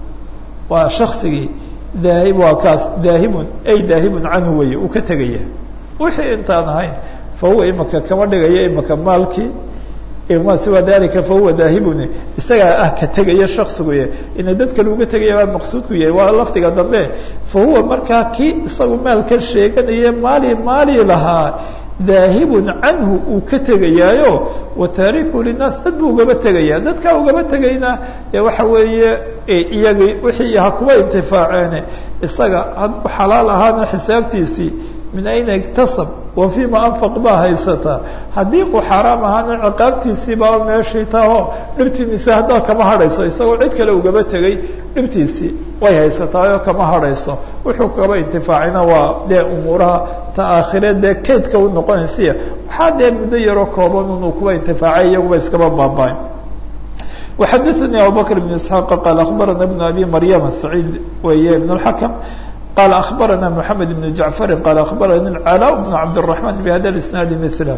waa shaksigii daahib waa kaas daahibun ay daahibun canhu weye uu ka tegaya wixii intaan ahayn fa huwa imaka kama dhigaya imaka maalkii ma siwa dalika fahuwa daahibun isagaa ah ka tegaya shaksiguye ina dad kale uga tegaya baa maqsuudku yahay waa lafdiga dambe fa huwa markaa kii isagu maalka sheeganaye maali maali lahaa daahibun canhu uu ka tegayaayo wa taariku linaas dad buu ugaba tegaya dadkaa ugaba tegayna ee waxa weeye iyagii wixii ha kuba intifaaceene isaga hadduu xalaal ahaana xisaabtiisii min ayna iktasab wa fima anfaq baa haysataa haddii uu xaaraam ahaana ciqaabtiisii baa meeshii taho dhibtiisi haddaa kama hadhayso isagoo cid kale ugaba tegay dhibtiisii way haysataayoo kama hadhayso wuxuu kaba intifaacina waa dee umuuraha ta aakhire dee kaydka u noqonaysiya waxaa dee muddo yaroo kooban inuu kuba intifaacay iyaguba iskaba baaba'ay وxadثnي abubكر بن اسحاq qال أخbarana بن أbي مryم سعيid weeye بن الحكم qال أخbarana محamed بن جaعفر qال أخbarani العلاء بن عبدالرحمن بhda الاسناaد مثله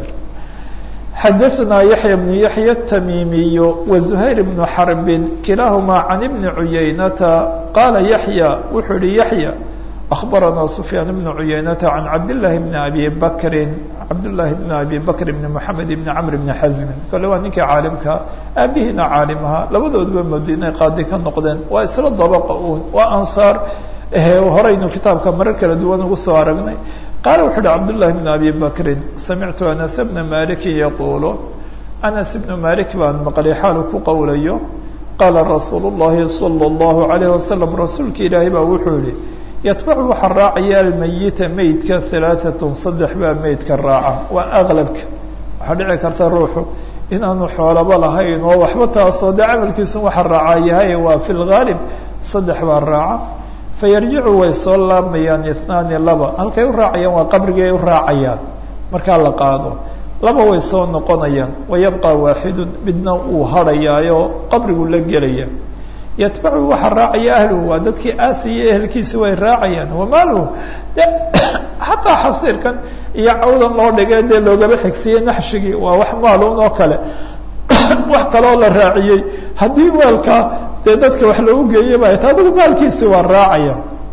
xadثna يحيى بن يحيى التميمي وزهير بن حرب كiلاahma عن بن عuyaynةa qاla يحيى wuxuu hi يحيى أخبرنا سفيان بن عيينة عن عبد الله بن أبي بكر عبد الله بن أبي بكر بن محمد بن عمرو بن حزم kale waa ninkii caalimka aabihina caalimha labadoodba madiina qaadi ka noqdeen waa isla dabqa un waa ansaar horeynu kitaabka marar kala duwan ugu soo aragnay qaala wuxu uhi cabd للahi بن أبي بكri samictu أنس بna maliki yaqul أنس بن malik baan maqlay xaalu ku qowlayo qaala rasuul الlahi صلى الlaه عليه وسلم rasuulka ilaahay baa wuxuu yihi yatbacu waxaa raacaya almayita meydka halaaatun saddex baa meydka raaca waa aqlabka waxaa dhici karta ruuxu inaanu xoolaba lahayn oo waxba taasoo dee camalkiisu waxa raaca yahay waa fi lgaalib saddex baa raaca fayarjicu way soo laamayaan ithnaani laba halkay u raacayaan waa qabrigay u raacayaan markaa la qaado laba way soo noqonayaan wayabqa waaxidun midna uu hadhayaayo qabrigu la gelaya yatbacu waxaa raacaya ahluhu waa dadkii aasiya ehelkiisi way raacayaan wamaaluhu de xataa xasiirkan iyo cawdan loo dhigay dee loogaba xigsiiyey naxshigii waa wax maalun oo kale wax kaloo la raaciyey haddii maalka dee dadka wax loogu geeyay ba ta adigu maalkiisi waa raacaya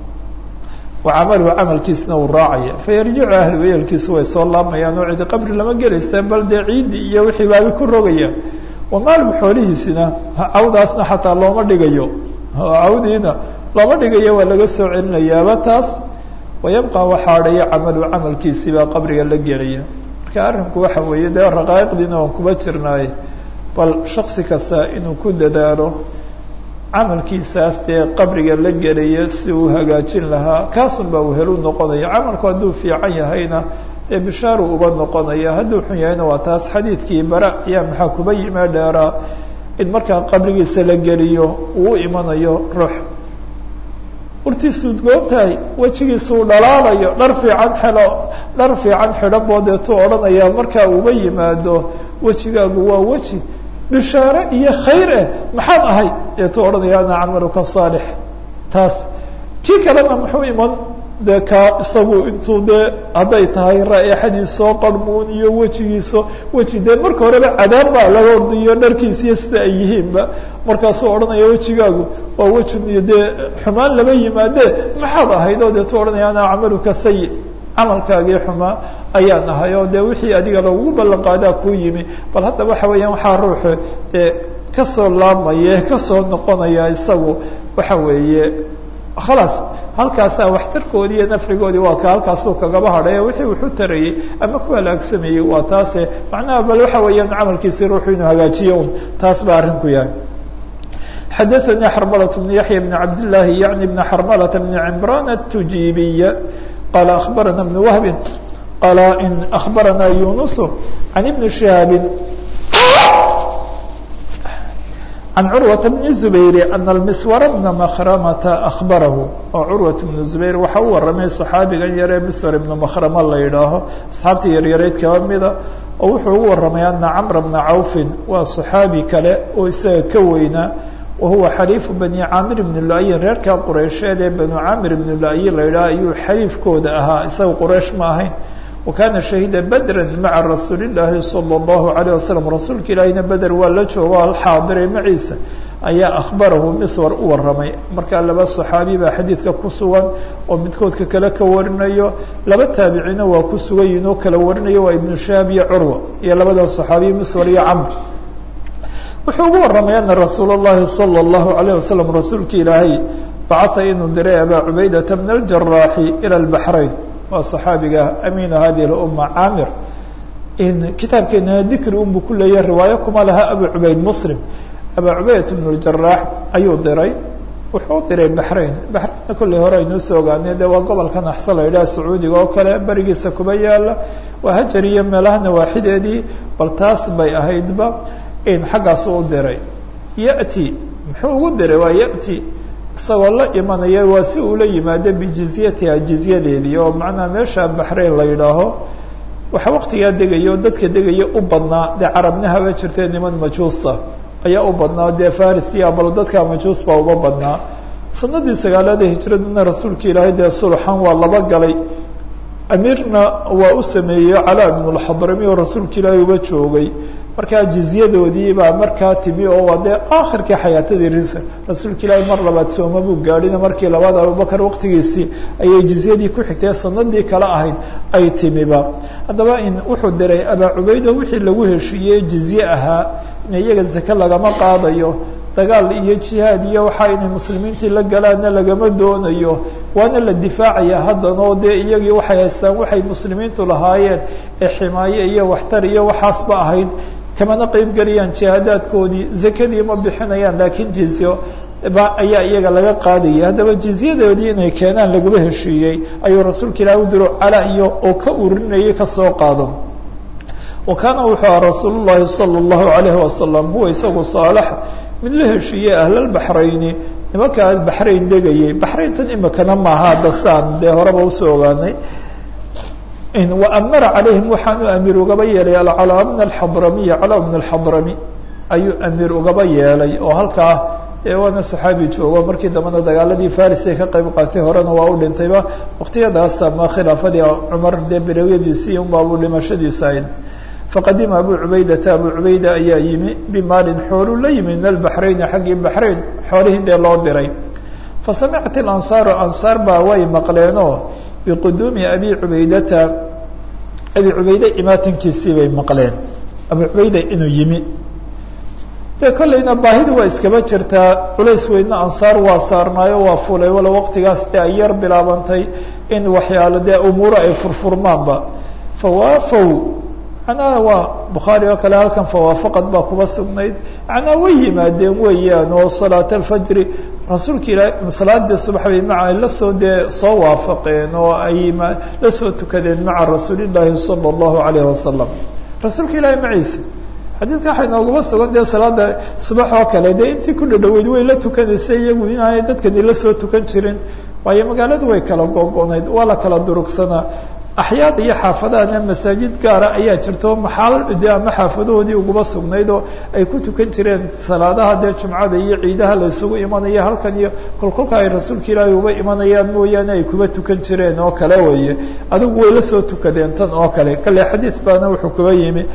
wa camaluhu camalkiisna uu raacaya fayarjicu ahluhu ehelkiisi way soo laamayaan oo cidi qabri lama gelaysa bal dee ciiddi iyo wixii baabi ku rogayaan wamaalhu xoolihiisina cawdaasna xataa looma dhigayo cawdiina looma dhigayo waa laga soo celinayaaba taas wayabqa waxaa adhaya camalu camalkiisii baa qabriga la gelaya marka arrinku waxa weeye dee raqaa'iqdiina waan kuba jirnaaye bal shaksi kasta inuu ku dadaalo camalkiisaas dee qabriga la gelaya si uu hagaajin lahaa kaasun baa uu helu noqonaya camalku hadduu fiican yahayna dee bishaaru uba noqonaya hadduu xun yahayna waa taas xadiidkii bara ayaa maxaa kuba yime dheeraa in markaa qabrigiisa la geliyo uu imanayo ruux urtiisuud goobtahay wejigiisuu dhalaalayo dhar fiican xelo dhar fiican xidho boodeetuu odhanaya markaa uba yimaado wejigaagu waa weji bishaare iyo khayr eh maxaad ahay deetuu odhanaya ana camaluka saalix taas kii kalena muxuu iman dee kaa isagu intuu dee hadday tahay raaixadiisoo qarmuun iyo wejigiiso weji dee marka horeba cadaab baa laga ordiyo dharkiisiyo sida ay yihiinba markaasuu odhanaya wejigaagu waa wejin iyo dee xumaan lama yimaadee maxaad ahayd oo deetu odhanaya ana camaluka sayi camalkaagii xumaa ayaan ahay oo dee wixii adiga lagugu ballan qaadaa kuu yimi bal hadda waxa weeyaan waxaa ruuxu dee kasoo laamaya kasoo noqonaya isagu waxa weeye khalaas halkaasaa waxtarkoodii iyo nafcigoodii waa ka halkaasuu kagaba hadhay wixii wuxu tarayey ama ku halaagsamayey waa taase macnaha bal waxa weeyaan camalkiisi ruuxu inuu hagaajiyo un taas baa arrinku yahay xadaثnي xrmlة بن yaحyى بن cabd للahi yaعnي بn xrmlة بn cمrان التujibiy qال أخbarana بن وهb qال in أخbarana يuنس عن بن شهاaب عن cروة بن زبير أن المسور بن مkرمة أخبره oo cروة بن زبير waxa u waramay صحaabigan yaree msور بن مkرمة la yidhaaho أصxaabtii yaryareyd kaba mida oo wuxuu ugu waramay أنa cمر بن عوف waa صحaabi kale oo isaga ka weynaa wahuwa xaliifu bani caamir bn luayin reerkaa qureysheed ee banu caamir bn luayi la yidhaha ayuu xaliifkooda ahaa isaga quraysh ma ahayn wa kaana shahiida bedra maca rasuuli llaahi salى اllahu alayه wasalam rasuulka ilaahina beder waa la joogo alxaadiray maciisa ayaa akhbarahu miswar u waramay markaa laba saxaabi baa xadiidka ku sugan oo midkoodka kale ka warinayo laba taabicina waa ku sugan yihin oo kala warinayo waa ibnu shahaab iyo curwa iyo labada saxaabiya miswar iyo camr wuxuu ugu waramay ana rasuul الlahi salى الlahu عalيه wasalam rasuulka ilaahay bacaa inuu diray abaa cubaydata min aljaraaxi ilى اlbaxrayn waa صaxaabiga amiinu hadihi اluma caamir kitaabkeena dikri unbu ku leeyahay riwaayo kuma laha abu cubayd muslim abaa cubaydat bn اjaraax ayuu diray wuxuu diray baxrayn baxraynna kolley hore aynuu soo ogaanay de waa gobolka naxsa la yidhaha sacuudiga oo kale berigiisa kuba yaala waa hajar iyo meelaha nawaaxideedii bal taas bay ahaydba xaggaasu u diray yati muxuu ugu diray waa yati isagoo la imanaya waa si uu la yimaado bijizyatiha jizyadeedii oo macnaha meesha baxrayn la yidhaaho waxa waktigaa degayo dadka degaya u badnaa dee carabna haba jirtee niman majuusa ayaa u badnaa dee faris iyo bal dadka majuus baa uba badnaa sanadii sagaalaada hijradana rasuulka ilaahay dee sulxan waa laba galay amiirna waa u sameeyey calaa ibn lxadrami oo rasuulka ilaahay uba joogay markaa jizyadoodii baa markaa timi oo waa dee aakhirkii xayaatadii rasuulka ilaahi mar labaad sooma buu gaadhina markii labaad abubakar waqtigiisii ayay jizyadii ku xigtay sanadii kale ahayd ay timiba haddaba in wuxuu diray abaa cubaydo wixii lagu heshiiyey jizye ahaa in iyaga zake lagama qaadayo dagaal iyo jihaad iyo waxaa inay muslimiintii la galaanna lagama doonayo waana la difaacaya haddana oo dee iyagii waxay haystaan waxay muslimiintu lahaayeen ee ximaaye iyo waxtar iyo waxaasba ahayd kamana qeyb geliyaan jihaadaadkoodii zakadii ma bixinayaan laakiin jizyo ba ayaa iyaga laga qaadaya haddaba jizyadoodii inay keenaan laguma heshiiyey ayuu rasuulka ilaah u diro cala iyo oo ka urinayay kasoo qaado wa kaana wuxuu aha rasuul llahi salى اllahu alayhi wasalam huwa isagu saalax mid la heshiiyey ahlalbaxrayni nimankaa baxrayn degayay baxrayntan imikana maaha dasaan dee horeba usoo ogaanay waamara calayhim waxaanu amiir ugaba yeelay alcalaa min alxadramiy calaa min alxadrami ayuu amiir ugaba yeelay oo halkaa dee waana saxaabi joogo markii dambena dagaaladii faris ay ka qayb qaatay horena waa u dhintayba waqtiyadaas ama khilaafadii cumar dee berewyadiisii unbaabuu dhimashadiisa ahayd faqadima abu cubaydata abu cubayda ayaa yimi bimaalin xooluu la yimi min albaxrayni xaggii baxrayn xoolihii dee loo diray fasamicat ilansaaru ansaar baa way maqleenoo biquduumi abi cubaydata abi cubayde imaatankiisii bay maqleen abu cubayda inuu yimi dee kollayna baahidi waa iskaba jirtaa culays weydna ansaar waa saarnaayo waa fulay walo waqtigaas dee ay yar bilaabantay in waxyaalo dee umuuro ay furfurmaanba fawaafow macnaha waa bukhaari oo kale halkan fawaafaqad baa kuba sugnayd macnaha way yimaadeen weeyaan oo salaat alfajri rasuulka ilaah salaadii subax bay maca lasoo dee soo waafaqeen oo ay la soo tukadeen maca rasuulillaahi sala allahu alayhi wasalam rasuulka ilaahi maciisa xadiidka waxay nooguma sugan dee salaada subax oo kale dee intii ku dhadhaweyd way la tukanaysay iyagu inaanay dadkani la soo tukan jirin waayo magaaladu way kala googonayd waa la kala durugsanaa axyaad iyo xaafadahana masaajid gaara ayaa jirto maxaal de ama xaafadahoodii uguma sugnayd oo ay ku tukan jireen salaadaha dee jumcada iyo ciidaha la isugu imanaya halkan iyo kolkolka ay rasuulka ilaahay uba imanayaan mooyaane ay kuba tukan jireen oo kale weeye adigu way la soo tukadeen tan oo kale kale xadiid baana wuxuu kuba yimi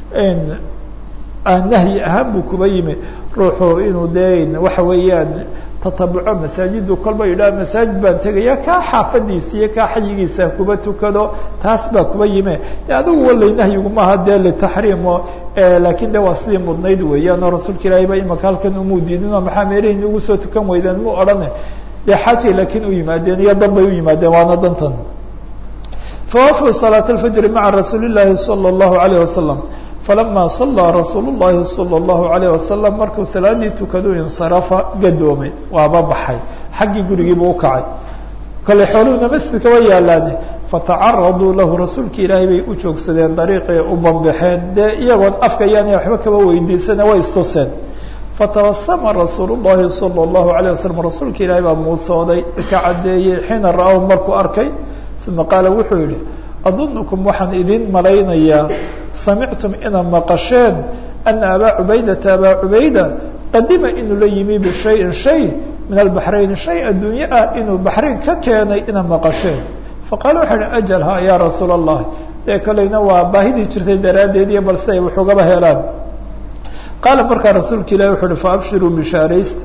nahyi ahaan buu kuba yimi ruuxu inuu de waxa weeyaan tatabuco masaajidu kolba yidhaha masaajid baan tegaya kaa xaafadiisa iyo kaa xayigiisa kuba tukado taas baa kuba yime de adigu walay nahyigumaha dee litaxriimo laakiin de waa sidii mudnayd weeyaan oo rasuulka ilaahay ba imaka halkan umuu diidin oo maxaa meelihii ugu soo tukan weydeen mu odhane dee xaajay laakiin u yimaadeen iyo dan bay u yimaadeen waana dantan fawafuu salaat alfajri maca rasuuli llaahi sala allahu alayh wasalam falama salaa rasuul llahi salى اllahu alayh wasalam markuu salaadii tukadu insarafa gadoomay waaba baxay xaggii gurigiibu ukacay kale xooluhuna masjidka wa yaalaane fatacaraduu lahu rasuulki ilaahay bay u joogsadeen dariiqay u banbaxeen dee iyagoon afka yaana waxba kaba weydiisana way istuseen fatabasama rasuul llahi salى اllahu alayه wasalam rasuulka ilaahay baa muusooday ka caddeeyey xiina ra-ahu markuu arkay uma qaala wuxuu yihi adunukum waxaan idin malaynayaa samictum inaad maqasheen ana abaa cubaydata abaa cubayda qadima inuu la yimi bishayin shay min albaxrayn shay adduunye ah inuu baxrayn ka keenay inaad maqasheen faqaala waxa uhi ajal ha yaa rasuul allah dee kolleyna waa baahidii jirtay daraaddeed iyo balse ay waxugaba helaan qaala markaa rasuulka ilahi wuxu uhi faabshiruu bishaaraysta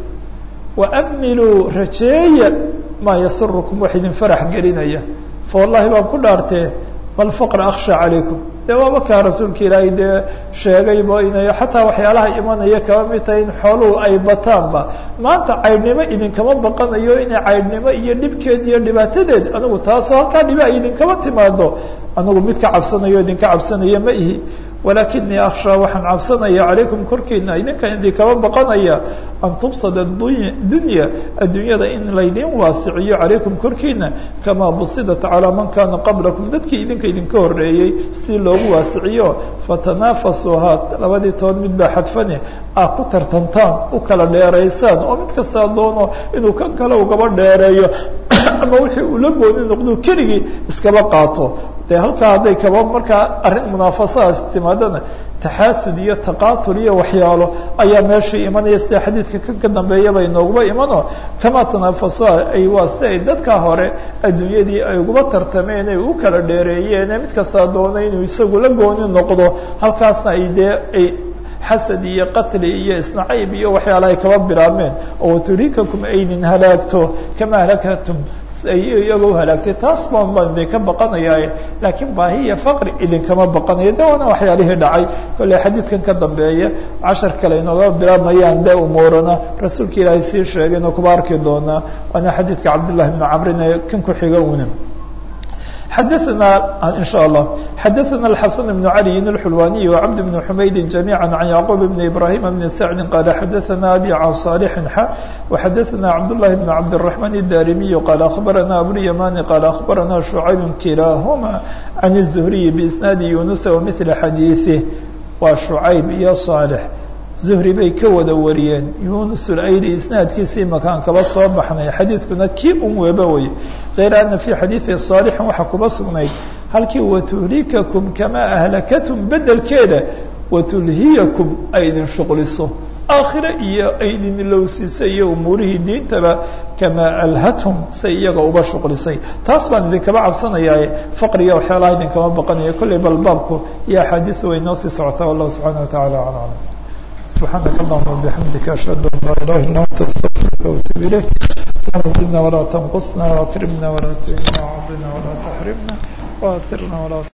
waamiluu rajeeya maa yasurukum wax idin farax gelinaya fa wallahi baan ku dhaartee malfaqra akhsha calaykum dee waaba kaa rasuulka ilaahay dee sheegayba inay xataa waxyaalaha imanaya kaba mid tahay in xooluhu ay bataanba maanta caydhnimo idinkama baqanayo inay caydhnimo iyo dhibkeed iyo dhibaatadeed anigu taasoo halkaa dhiba ay idinkama timaado anigu mid ka cabsanayo idinka cabsanaya ma ihi walakinii akhshaa waxaan cabsanaya calaykum korkiina idinkan idinkama baqanaya an tubsada dunya adduunyada in laydin waasiciyo calaykum korkiina kamaa busidat calaa man kana qablakum dadkii idinka idinka horeeyey si loogu waasiciyo fatanaafasuuhaa labadii tood mid baa xadfane ah ku tartantaan u kala dheeraysaan oo mid kastaa doono inuu kan kale ugaba dheereeyo ama wixii uu la gooni noqdo keligii iskaba qaato de halkaa hadday kaba markaa arrin munaafasadaas timaadana taxaasud iyo taqaatul iyo waxyaalo ayaa meeshii imanaya sida xadiidka kan ka dambeeyaba inooguma imano kamaa tanaafasua ay waa si ay dadka hore adduunyadii ay uguba tartameen ay u kala dheereeyeen mid kastaa doona inuu isagu la gooni noqdo halkaasna ay dee ay xasad iyo qatli iyo isnacayb iyo waxyaala ay kaba bilaabmeen oo watulikakum aynin halaagto kama halakatum iyagoo halaagtay taas baan baan idinka baqanayaa laakiin baahi iyo faqri idinkama baqanayo de waana waxyaalihii dhacay kolley xadiidkan ka dambeeya cashar kale inooga bilaabmayaan de umuurana rasuulka ilaahay sii sheegay inuu kuba arki doonaa waana xadiidka cabdillahi bni camrin ee kan ku xiga una xadaثna in shاء الlah xadaثna الxaسن بن عalي الxulwaniي وcبد بن حmaydi جamيعا عan yعqوب بن إbrahيم بن سعد qال xadaثna abي عن صالح x وxadaثna cabdاللahi بن cabدالرحمن الdarimiي qال أخbarana abواليماني qال أخbarana شhuعayب kilahma عن الزهري بإsناad يuنuس ومثل xadيiثه waa شhuعayb iyo صالح zuhri bay ka wada wariyeen yunus ulayli isnaadkiisii makaan kaba soo baxnay xadiidkuna kii un weba wey kayra ana fii xadiidi saalixin waxaa kuba sugnayd halkii watulikakum kamaa ahlakatum bedelkeeda watulhiyakum ay idin shuqliso aakhire iyo ay idin ilowsiisa iyo umuurihii diintaba kamaa alhathum say iyaga uba shuqlisay taas baan idinkaba cabsanayaaye faqriga waxyaalaha idinkama baqanaya kolley balbaabku iyo axaadiisu way noo sii socotaa wallahu subxaana wa tacala aclam سبحانك اللهم وبحمدك أشهد أن لا إله إلا أنت أستغفرك وأتوب إليك اللهم زدنا ولا تنقصنا وأكرمنا ولا تهنا وعضنا ولا تحرمنا وآثرنا ولا